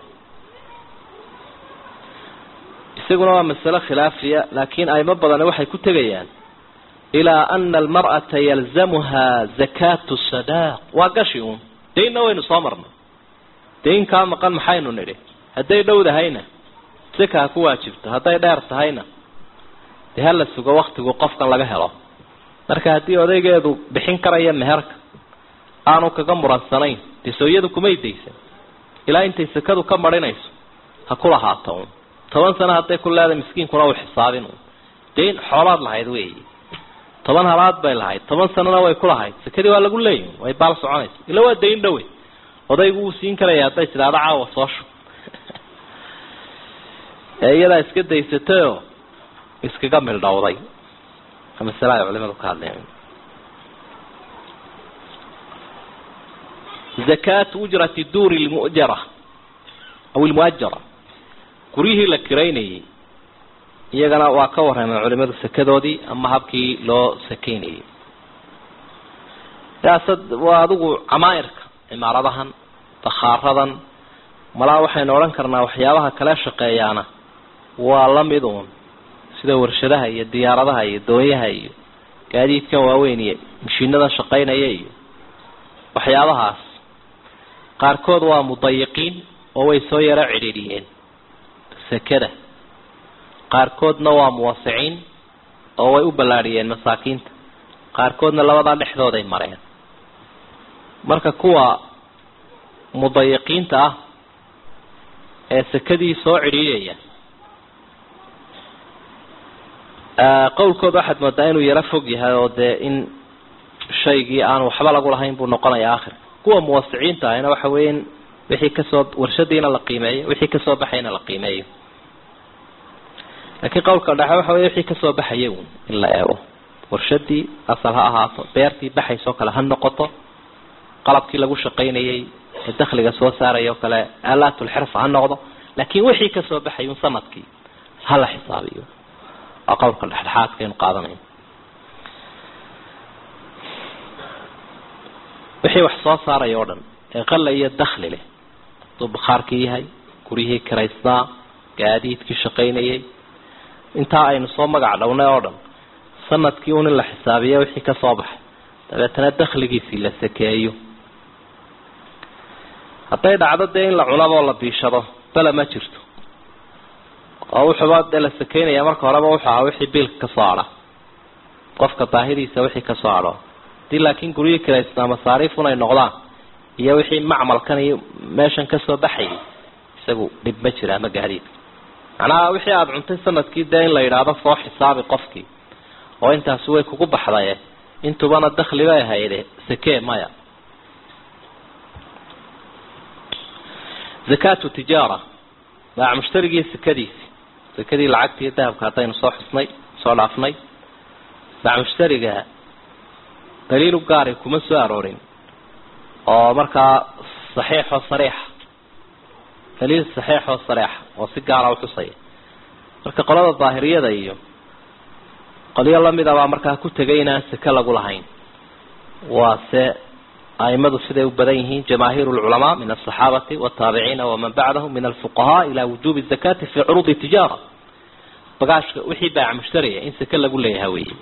isaguna waa masale khilaafiya laakiin aymo badani waxay ku tegayaan ilaa ana almar'ata yalzamuha zakaatu sadaaq waa gashi uun daynna waynu soo marnay dayn kaa maqan maxaynu nidhi hadday dhowdahayna saka ha ku waajibto hadday dheer tahayna dee hala sugo waktigu qofkan laga helo marka haddii odaygeedu bixin karaya meherka aanu kaga muransanayn dee sooyadu kumay daysan ilaa intay sakadu ka marinayso ha ku lahaato un toban sano hadday ku leedahay miskiinkuna uu xisaabin un dayn xoolaad lahayd weeyi toban halaad bay lahayd toban sanona way ku lahayd sakadii waa lagu leeyahy way baal soconaysa ila waa dayn dhowe odaygu wuu siin karaya hadday tidhaahdo caawa soo shu ee iyadaa iska daysatayoo iskaga mildhowday masale ay culimadu ka hadleen zakaatu ujrati duuri lmujara aw ilmuajara guryihii la kiraynayay iyagana waa ka warrameen culimadu sakadoodii ama habkii loo sakaynayay siyaasad waa adigu camaairka cimaaradahan bakhaaradan malaa waxaynu odhan karnaa waxyaabaha kale shaqeeyaana waa la mid uun sida warshadaha iyo diyaaradaha iyo doonyaha iyo gaadiidkan waaweyn iyo mashiinadan shaqaynaya iyo waxyaabahaas qaarkood waa mudayiqiin oo way soo yaro cidhiidhiyeen sakada qaarkoodna waa muwasiciin oo way u ballaadhiyeen masaakiinta qaarkoodna labadaa dhexdooday mareen marka kuwa mudayiqiinta ah ee sakadii soo cidhiidhaya qowlkooda waxaad moodaa inuu yaro fog yahay oo dee in shaygii aan waxba lagu lahayn buu noqonaya akhirka kuwa muwasiciinta ahina waxa weya in wixii kasoo warshadiina la qiimeeyo wixii kasoo baxayna la qiimeeyo laakiin qowlka dhexe waxa wey wixii kasoo baxaya un in la eego warshadii asal ha ahaato beertii baxaysoo kale ha noqoto qalabkii lagu shaqaynayay ee dakhliga soo saaraya oo kale aalaatulxirfa ha noqdo laakiin wixii kasoo baxay un sanadkii hala xisaabiyo waa qowlka dhexdhexaadkaynu qaadanayno wixii wax soo saaraya o dhan ee qalla iyo dakhli leh hadduu bakhaarkii yahay guryihii kiraysnaa gaadiidkii shaqaynayay intaa aynu soo magac dhownay oo dhan sanadkii un in la xisaabiya wixii ka soo baxay dabeetana dakhligiisii la sakeeyo hadday dhacdo dee in la cunaboo la biishado bala ma jirto oo wuxuuba dee la sakeynaya marka horeba wuxuu ahaa wixii biilka kasoo hadha qofka baahidiisa wixii kasoo hadho hadii laakiin guryihii kiraysnaa masaariifun ay noqdaan iyo wixii macmalkan iyo meeshan kasoo baxayay isagu dhib ma jira ama gaadiid macnaha wixii aada cuntay sanadkii dee in la yidhaahdo soo xisaabi qofkii oo intaasi way kugu baxdaye intubana dakli bay hayde sakee maya zakaatu tijaara baac mushtarigii sakadiisi sakadii lacagta iyo dahabka haddaynu soo xusnay soo dhaafnay baac mushtariga daliilu gaari kuma soo aroorin oo markaa saxiixoo sariixa daliil saxiixoo sariixa oo si gaara uxusaya marka qolada daahiriyada iyo qolyo lamida baa markaa ku tegay inaan sake lagu lahayn waa se aimadu siday u badan yihiin jamaahiir lculamaa min asaxaabati wataabiciina waman bacdahum min alfuqahaa ila wujubi zakati fi curuudi tijaara bagaashka wixii baac mushtariya in sake lagu leeyahay wey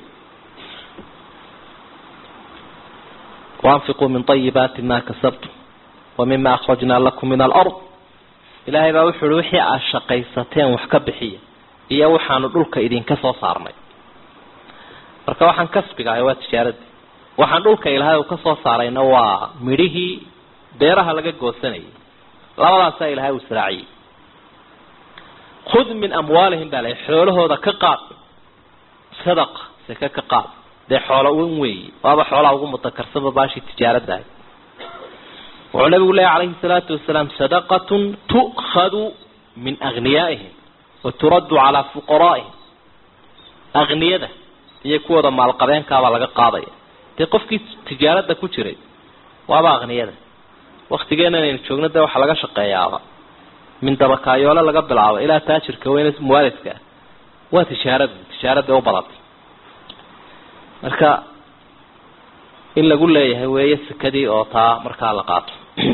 waanfiquu min ayibaati ma kasabtum wa mima akhrajnaa lakum min alard ilaahay baa wuxu uhi wixii aad shaqaysateen wax ka bixiya iyo waxaanu dhulka idinka soo saarnay marka waxaan kasbiga ahay waa tijaaradii waxaan dhulka ilaahay uu ka soo saarayna waa midhihii beeraha laga goosanayay labadaasaa ilaahay uu israaciyey khud min amwaalihim baa la xoolahooda ka qaad sadaqa seke ka qaad dee xoolo un weeyi waaba xoolaha ugu mutakarsanba baashii tijaaradahay wuxuu nabigu leeya calayhi salaatu wasalaam sadaqatun tu'khadu min agniyaa'ihim wa turaddu calaa fuqaraa'ihim agniyada iyo kuwooda maalqabeenkaabaa laga qaadaya dee qofkii tijaarada ku jiray waaba akniyada waktigeena inaynu joogno dee waxaa laga shaqeeyaaba min dabakaayoole laga bilaabo ilaa taajirka weyne muwaalidka ah waa tijaaradu tijaarada u badatay marka in lagu leeyahay weeye sekadii oo taa markaa la qaato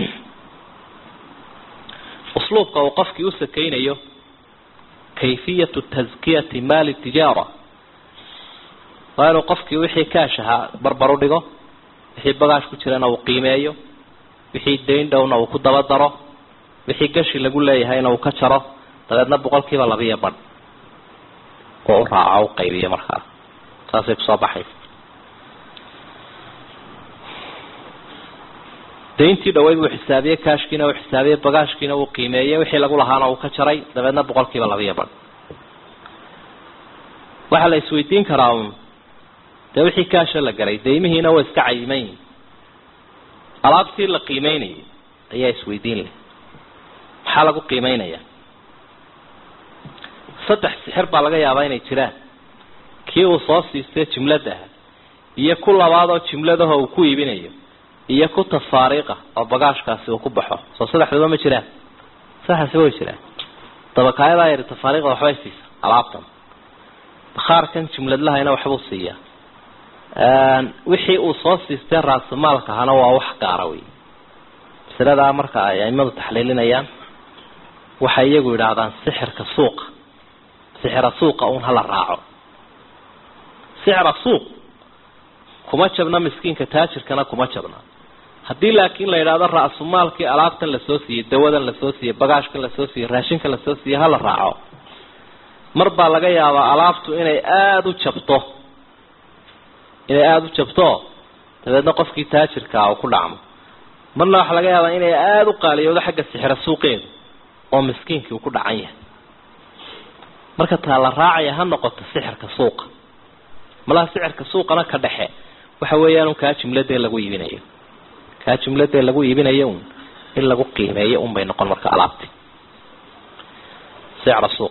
usluubka uu qofkii u sakaynayo kayfiyatu taskiyati maali tijaara waa inuu qofkii wixii kaash ahaa barbar u dhigo wixii bagaash ku jirana uu qiimeeyo wixii dayn dhowna uu ku daba daro wixii gashi lagu leeyahayna uu ka jaro dabeedna boqolkiiba labiyo badh oo u raaco u qaybiyo markaa saasay kusoo baxaysa dayntii dhaweyd uu xisaabiyey kaashkiina uu xisaabiyey bagaashkiina uu qiimeeyey wixii lagu lahaana uu ka jaray dabeedna boqolkiiba labiyo badh waxaa la isweydiin karaa un dee wixii kaasha la garay daymihiina waa iska cayiman yihin alaabtii la qiimeynayay ayaa isweydiin leh maxaa lagu qiimeynaya saddex sixir baa laga yaabaa inay jiraan kii uu soo siistay jimladaha iyo ku labaadoo jimladaho uu ku iibinayo iyo ku tafaariiqa oo bagaashkaasi uu ku baxo soo saddexdaba ma jiraan saxaasi way jiraan dabakaayadaa yari tafaariiqda waxbay siisa alaabtan bakhaarkan jimladlahayna waxbuu siiyaa wixii uu soo siistay raasumaalka ahana waa wax gaara wey masaladaa marka ay aimadu taxliilinayaan waxay iyagu yidhaahdaan sixirka suuqa sixira suuqa un hala raaco sixra suuq kuma jabna miskiinka taajirkana kuma jabna haddii laakiin la yidhaahdo ra-sumaalkii alaabtan lasoo siiyey dawadan lasoo siiyey bagaashkan lasoo siiyey raashinkan lasoo siiyey hala raaco mar baa laga yaabaa alaabtu inay aada u jabto inay aada u jabto dabeedna qofkii taajirkaa uu ku dhacmo marna waxaa laga yaabaa inay aada u qaaliyoodo xagga sixira suuqeedu oo miskiinkii uu ku dhacan yahay marka taa la raacaya ha noqoto sixirka suuqa malaha sixirka suuqana ka dhexe waxa weeyaan un kaa jumladee lagu iibinayo kaa jumladee lagu iibinayo un in lagu qiimeeyo un bay noqon marka alaabti sicra suuq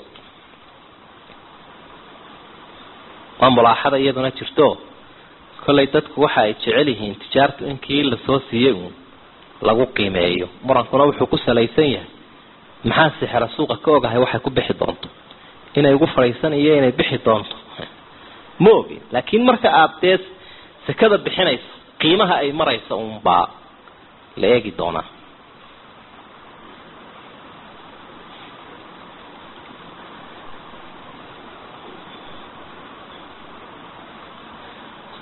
waa mulaaxada iyaduna jirto kollay dadku waxa ay jecel yihiin tijaartu in kii lasoo siiyey uun lagu qiimeeyo murankuna wuxuu ku salaysan yahay maxaa sixira suuqa ka ogahay waxay ku bixi doonto inay ugu fadhiisan iyo inay bixi doonto ma ogin laakiin marka aada dee sekada bixinayso qiimaha ay maraysa unbaa la eegi doonaa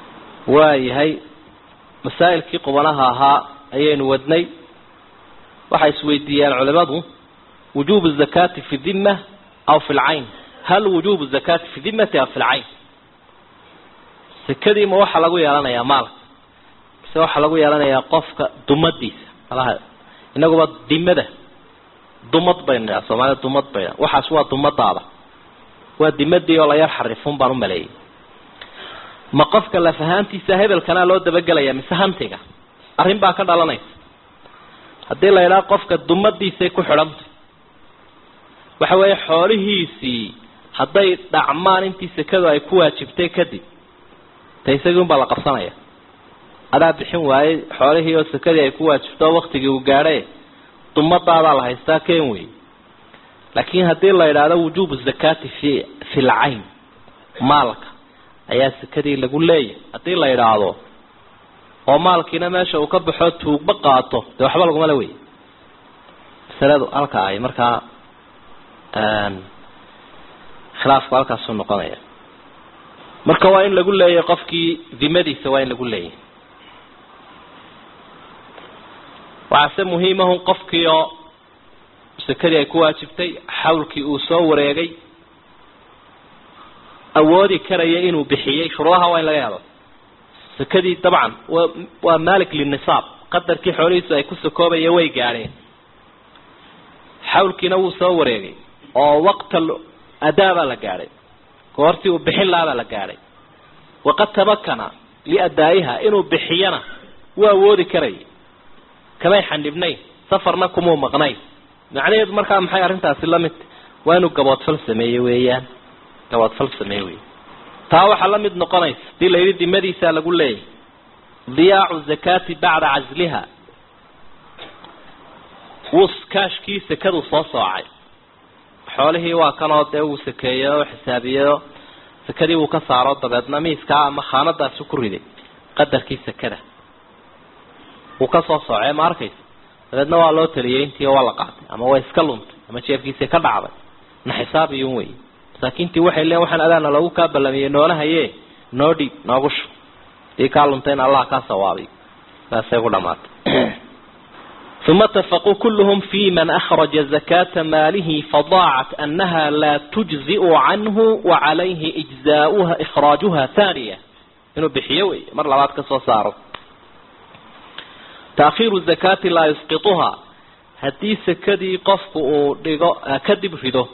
waayahay masaa'ilkii qubanaha ahaa ayaynu wadnay waxay isweydiiyaan culimadu wujubu zakaati fi dhimma aw fi lcayn hal wujubu zakaati fi dhimmati aw fi lcayn sekadii ma waxaa lagu yeelanayaa maalka mise waxaa lagu yeelanayaa qofka dumadiisa malaha inaguba dimada dumad baynu nidhaha soomaalida dumad bay waxaas waa dumadaada waa dimadii oo la yar xarifun baan u maleeyay ma qofka laf ahaantiisa hebelkanaa loo dabagelaya mise hantiga arrin baa ka dhalanaysa haddii la idhaha qofka dumadiisay ku xidhantay waxa weeye xoolihiisii hadday dhacmaan intii sekadu ay ku waajibtay kadib ta isagii unbaa la qabsanaya adaa bixin waayey xoolihii oo sekadii ay ku waajibto oo waktigii uu gaadhe dumadaadaa la haystaa ken wey laakiin haddii la idhaahdo wujubu zakaati fi fi lcayn maalka ayaa sekadii lagu leeyahay haddii la idhaahdo oo maalkiina meesha uu ka baxo tuugba qaato dee waxba laguma le wey masaladu halka ay markaa khilaafku halkaasuu noqonaya marka waa in lagu leeyahay qofkii dimadiisa waa in lagu leeyahay waxaase muhiimahun qofkii oo sekadii ay ku waajibtay xawlkii uu soo wareegay awoodi karaya inuu bixiyey shuruudaha waa in laga helo sekadii dabcan wa waa malik linisaab qadarkii xoolihiisu ay ku sakoobayeen way gaadheen xawlkiina wuu soo wareegay oo waqtal adaa baa la gaadhay goortii uu bixin lahaa baa la gaadhay waqad tamakana liadaa'iha inuu bixiyana wuu awoodi karaya kamay xanibnayn safarna kumuu maqnayn macnaheedu markaa maxay arrintaasi la mid waa inuu gaboodfal sameeye weeyaan gaboodfal sameeye wey taa waxaa la mid noqonaysa hadii la yidhi dimadiisaa lagu leeyahay diyaacu zakaati bacda casliha wuu kaashkii sekadu soo soocay xoolihii waa kanoo dee uu sakeeyey oo xisaabiyeyo sekadii wuu ka saaro dabeedna miiskaa ama khaanadaasi ku riday qadarkii sekada wuu ka soo soocee ma arkaysa dabeedna waa loo taliyey intii waa la qaatay ama waa iska luntay ama jeefkiisii ka dhacday na xisaabiyun wey masaakiintii waxay leeyiin waxaan adaana loogu kaa ballamiyey noolahaye noo dhiib noogu shu dii kaa luntayna allah kaa sawaabiy saasay ku dhamaatay ثم اتفقوا كلهم في من أخرج زكاة ماله فضاعت أنها لا تجزئ عنه وعليه إجزاؤها إخراجها ثانية إنه بحيوي مر لبعض كسو صاروا تأخير الزكاة لا يسقطها هدي سكدي قفق كدب فيدو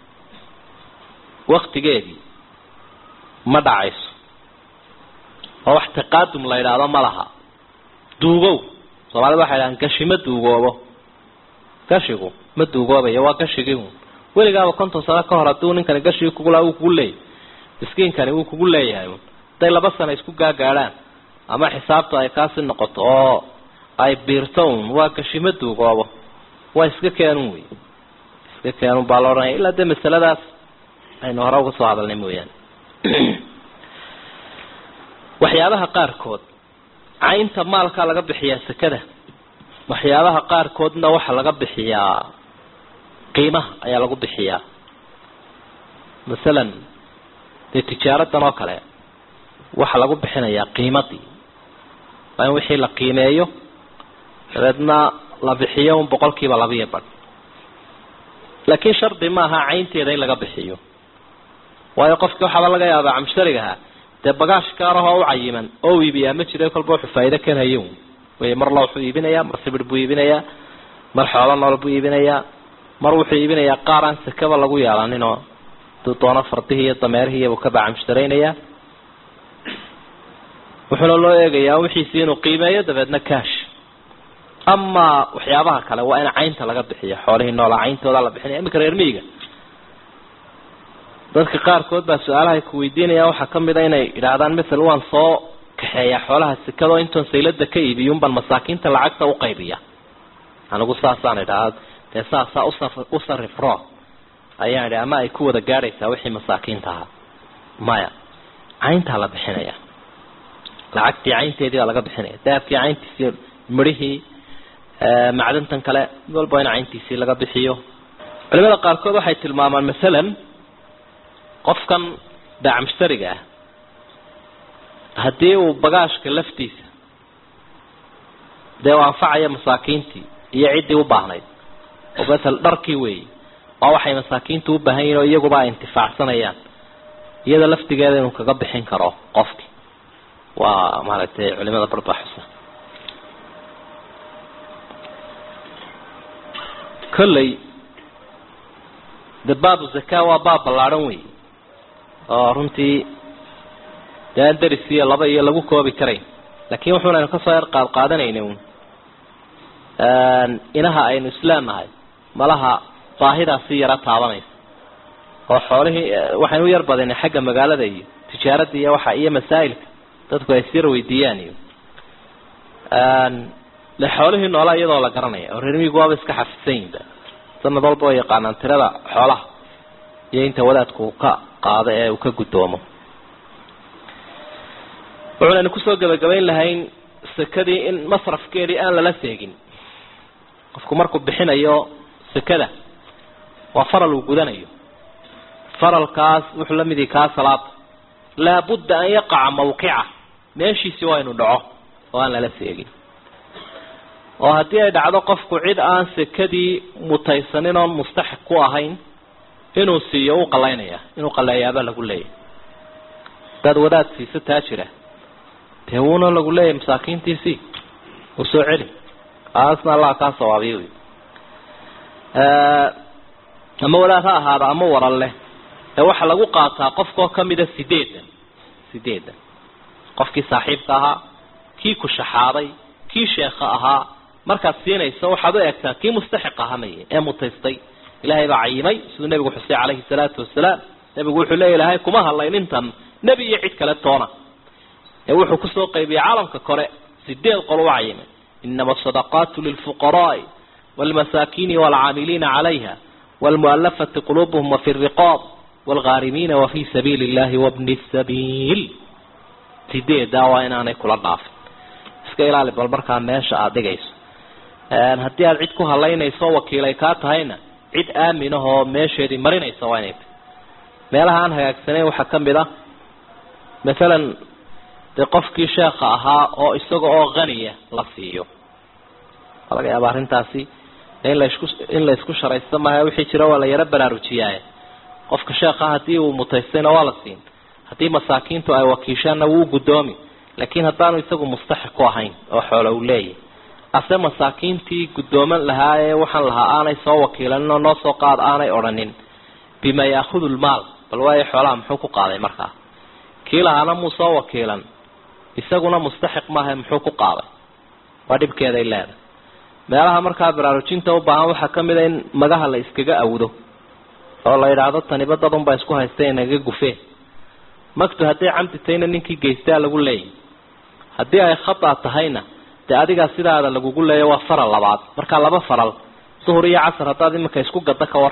وقت جيدي ما دعيس هو احتقادم لا إله ما لها دوغو soomaalida waxay dhahaan gashi ma duugoobo gashigu ma duugoobayo waa gashigii weligaaba konton sano ka hor hadduu ninkani gashigii kugula uu kugu leeyahy miskiinkani wuu kugu leeyahay hadday laba sano isku gaagaadhaan ama xisaabtu ay kaasi noqoto oo ay biirto un waa gashi ma duugoobo waa iska keenun wey iska keenun baa la odhanaya ilaa dee masaladaas aynu hore uga soo hadalnay mooyaane waxyaabaha qaarkood caynta maalkaa laga bixiyaa sekada waxyaabaha qaarkoodna waxaa laga bixiyaa qiimaha ayaa lagu bixiyaa masalan dee tijaaradan oo kale waxaa lagu bixinayaa qiimadii waa in wixii la qiimeeyo dabeedna la bixiyo un boqol kiiba labiyo badh laakiin shardi maaha caynteeda in laga bixiyo waayo qofki waxaaba laga yaabaa camsharigaha dee bagaash gaarahoo u cayiman oo iibiyaa ma jiro kolba wuxuu faa'ido kan hayo wey mar la wuxuu iibinayaa mar sibir buu iibinayaa mar xoolo nool buu iibinayaa mar wuxuu iibinayaa qaar aan sekaba lagu yeelaninoo duu doono fardihii iyo dameerihiibuu ka bacamshtaraynayaa wuxuuna loo eegayaa wixiisii inuu qiimeeyo dabeedna kaash amaa waxyaabaha kale waa in caynta laga bixiyo xoolihii noolaa cayntooda la bixinaya iminka reer miyiga dadka qaarkood baa su-aalaha ku weydiinaya waxaa kamid a inay idhaahdaan masel waan soo kaxeeyaa xoolaha sekadoo intoon saylada ka iibiyun baan masaakiinta lacagta uqaybiya anigu saasaan idhaha dee saasaa u sarif ro ayaan idhi ama ay ku wada gaadhaysaa wixii masaakiinta ahaa maya cayntaa la bixinaya lacagtii caynteedii baa laga bixinaya dahabkii cayntiisii midhihii macdantan kale mid walba in cayntiisii laga bixiyo culimada qaarkood waxay tilmaamaan masalan qofkan daacmushtariga ah haddii uu bagaashka laftiisa dee u anfacaya masaakiintii iyo ciddii u baahnayd oo masel dharkii weeyi waa waxay masaakiintu u baahan yihin oo iyaguba ay intifaacsanayaan iyada laftigeeda inuu kaga bixin karo qofki waa maaragtay culimada barbaxusa kolley de baabu zaka waa baab ballaadhan wey oo runtii dee aan deris iyo laba iyo lagu koobi karayn laakiin wuxuunaynu kasoo yar qaad qaadanayna un inaha aynu islaamnahay malaha baahidaasi yara taabanaysa oo xoolihii waxaynu u yar badinay xagga magaalada iyo tijaaradda iyo waxa iyo masaa'ilka dadku ay siyar weydiiyaan iyo le xoolihii noolaa iyadoo la garanaya oo reermiigu waaba iska xafidsan yihinba sanad walba oo yaqaanaan tirada xoolaha iyo inta wadaadku uu ka qaado ee uu ka guddoomo wuxuunaynu kusoo gabagabayn lahayn sekadii in masrafkeedii aan lala seegin qofku markuu bixinayo sekada waa faral uu gudanayo faralkaas wuxuu la mid yahi kaa salaada laabudda an yaqaca mawqica meeshiisi waa inu dhaco oo aan lala seegin oo haddii ay dhacdo qofku cid aan sekadii mutaysanin oon mustaxiq ku ahayn inuu siiyo u qalaynaya inuu qaleeyaaba lagu leeyahy hadaad wadaad siiso taa jira dee wuuna lagu leeyahay masaakiintiisii uu soo celi aasna allah kaa sawaabiy wy ama wadaad ha ahaada ama waran leh ee waxaa lagu qaataa qofkoo kamida sideedan sideedan qofkii saaxiibka ahaa kii ku shaxaaday kii sheekha ahaa markaad siinayso waxaad u egtaa kii mustaxiq ahamay ee mutaystay ilaahay baa cayimay siduu nebigu xusay calayhi salaatu wasalaam nebigu wuxuu leeya ilahay kuma hadlayn intan nebi iyo cid kale toona ee wuxuu kusoo qaybiyey caalamka kore sideed qol u cayimay inama asadaqaatu lilfuqaraai waalmasaakiini waalcaamiliina calayha waalmu'alafati quluubuhum wafi riqaab waalghaarimiina wafii sabiili illahi wabni sabiil sideedaa waa inaanay kula dhaafin iska ilaali bal markaa meesha aada dhigayso haddii aada cid ku halaynayso wakiilay kaa tahayna cid aaminahoo meesheedii marinaysa waa inay tahy meelaha aan hagaagsanayn waxaa ka mid ah masalan dee qofkii sheekha ahaa oo isaga oo haniya la siiyo waa laga yaaba arrintaasi in laisku in la isku sharaysto maaha wixii jira waa la yaro baraarujiyaaye qofka sheekha haddii uu mutaystayna waa la siin haddii masaakiintu ay wakiishaanna wuu guddoomi laakiin haddaanu isagu mustaxiq ku ahayn oo xoolo uu leeyahy ase masaakiintii guddooman lahaa ee waxaan lahaa aanay soo wakiilanin oo noo soo qaad aanay odhanin bima yaahudu lmaal bal waayo xoolaha muxuu ku qaaday markaa kii lahaana muu soo wakiilan isaguna mustaxiq maaha muxuu ku qaaday waa dhibkeeday leedahay meelaha markaa baraarujinta u baahan waxaa ka mid a in magaha la iskaga awdo oo la yidhaahdo taniba dad unbaa isku haystay inaga gufeen magtu hadday camdi tahayna ninkii geystaa lagu leeyahy haddii ay khata tahayna dee adigaa sidaada lagugu leeya waa faral labaad markaa laba faral duhur iyo casar haddaad iminka isku gadda ka war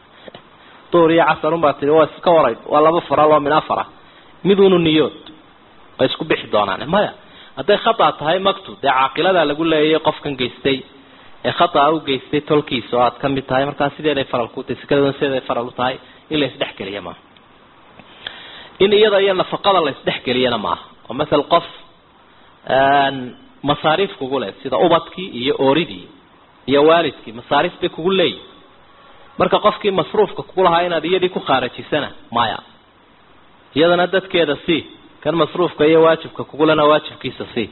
duhur iyo casar unbaa tii waa iska waray waa laba faral oo min afar ah midunu niyood way isku bixi doonaan maya hadday khata tahay magtu dee caaqiladaa lagu leeyay qofkan geystay ee khataa u geystay tolkiisa oo aad ka mid tahay markaa sideeday faral ku tahay sikadooda sideeday faral u tahay in la isdhexgeliya maaha in iyada iyo nafaqada la isdhexgeliyana maaha oo masel qof masaariif kugu leh sida ubadkii iyo ooridii iyo waalidkii masaariif bay kugu leeyihin marka qofkii masruufka kugu lahaa inaad iyadii ku khaarajisana maya iyadana dadkeeda sii kan masruufka iyo waajibka kugulena waajibkiisa sii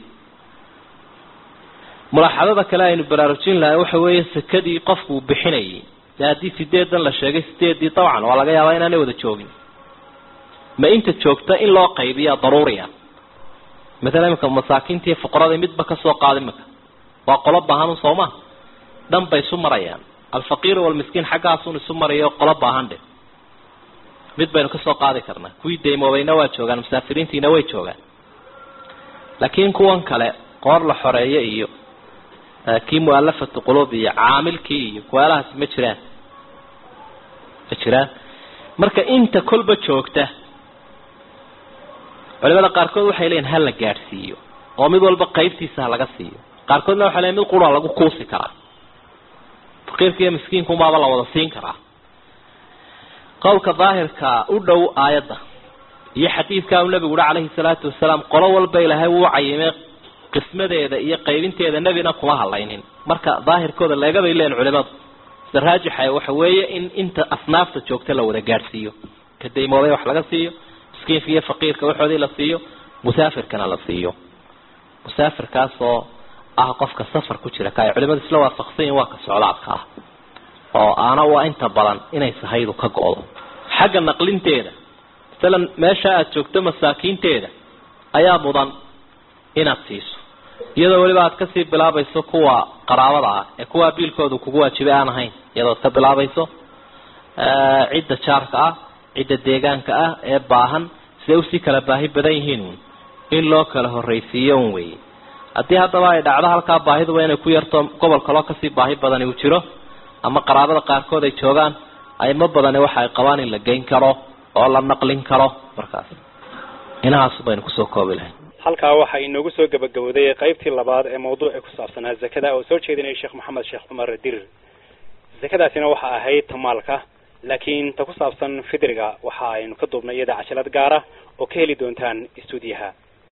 mulaaxadada kale aynu baraarujin lahay waxa weeye sekadii qofku uu bixinayay dee haddii sideedan la sheegay sideedii dabcan waa laga yaabaa inaanay wada joogin ma inta joogta in loo qaybiya daruuriya matala imika masaakiintii fuqaradii midba kasoo qaada imika waa qolo baahan sooma dhan bay isu marayaan alfaqiir walmiskiin xaggaasun isu marayo qolo baahan dhe mid baynu kasoo qaadi karnaa kuwii daymoobayna waa joogaan musaafiriintiina way joogaan laakiin kuwan kale qoor la xoreeyo iyo kii mualafatu quluub iyo caamilkii iyo kuwaalahaasi ma jiraan ma jiraan marka inta kolba joogta culimada qaarkood waxay leeyihin ha la gaadhsiiyo oo mid walba qaybtiisa ha laga siiyo qaarkoodna waxay leeyihin mid qura lagu kuusi karaa faqiirka iyo miskiinkumaaba la wada siin karaa qowlka daahirka u dhow aayadda iyo xadiidka uu nabigu uhi calayhi salaatu wasalaam qolo walba ilaahay wuu cayimay qismadeeda iyo qaybinteeda nebina kuma hadlaynin marka daahirkooda leegabay leen culimadu sida raajixa waxa weeye in inta asnaafta joogta la wada gaadhsiiyo ka daymooday wax laga siiyo miskiinka iyo faqiirka waxoodii la siiyo musaafirkana la siiyo musaafirkaasoo ah qofka safar ku jira ka ay culimadu isla waafaqsan yihin waa ka socdaadka ah oo aana waa inta badan inay sahaydu ka go-do xagga naqlinteeda masalan meesha aada joogto masaakiinteeda ayaa mudan inaad siiso iyadoo weliba aad kasii bilaabayso kuwa qaraabada ah ee kuwaa biilkooda kugu waajibay aan ahayn iyadood ka bilaabayso cidda jaarka ah cidda deegaanka ah ee baahan siday usii kala baahi badan yihiin uun in loo kala horraysiiyo un weeye haddii haddaba ay dhacdo halkaa baahiduba inay ku yarto gobol kaloo kasii baahi badani uu jiro ama qaraabada qaarkood ay joogaan ayma badani waxa ay qabaan in la geyn karo oo la naqlin karo markaas inahaas baynu kusoo koobi lahayn halkaa waxaa inoogu soo gabagabowday qaybtii labaad ee mawduuci ku saabsanaa zakada oo soo jeedinaya sheekh maxamed sheekh cumar dirir zakadaasina waxa ahayd tamaalka laakiin ta ku saabsan fidriga waxa aynu ka duubnay iyada cajalad gaara oo ka heli doontaan istuudiyaha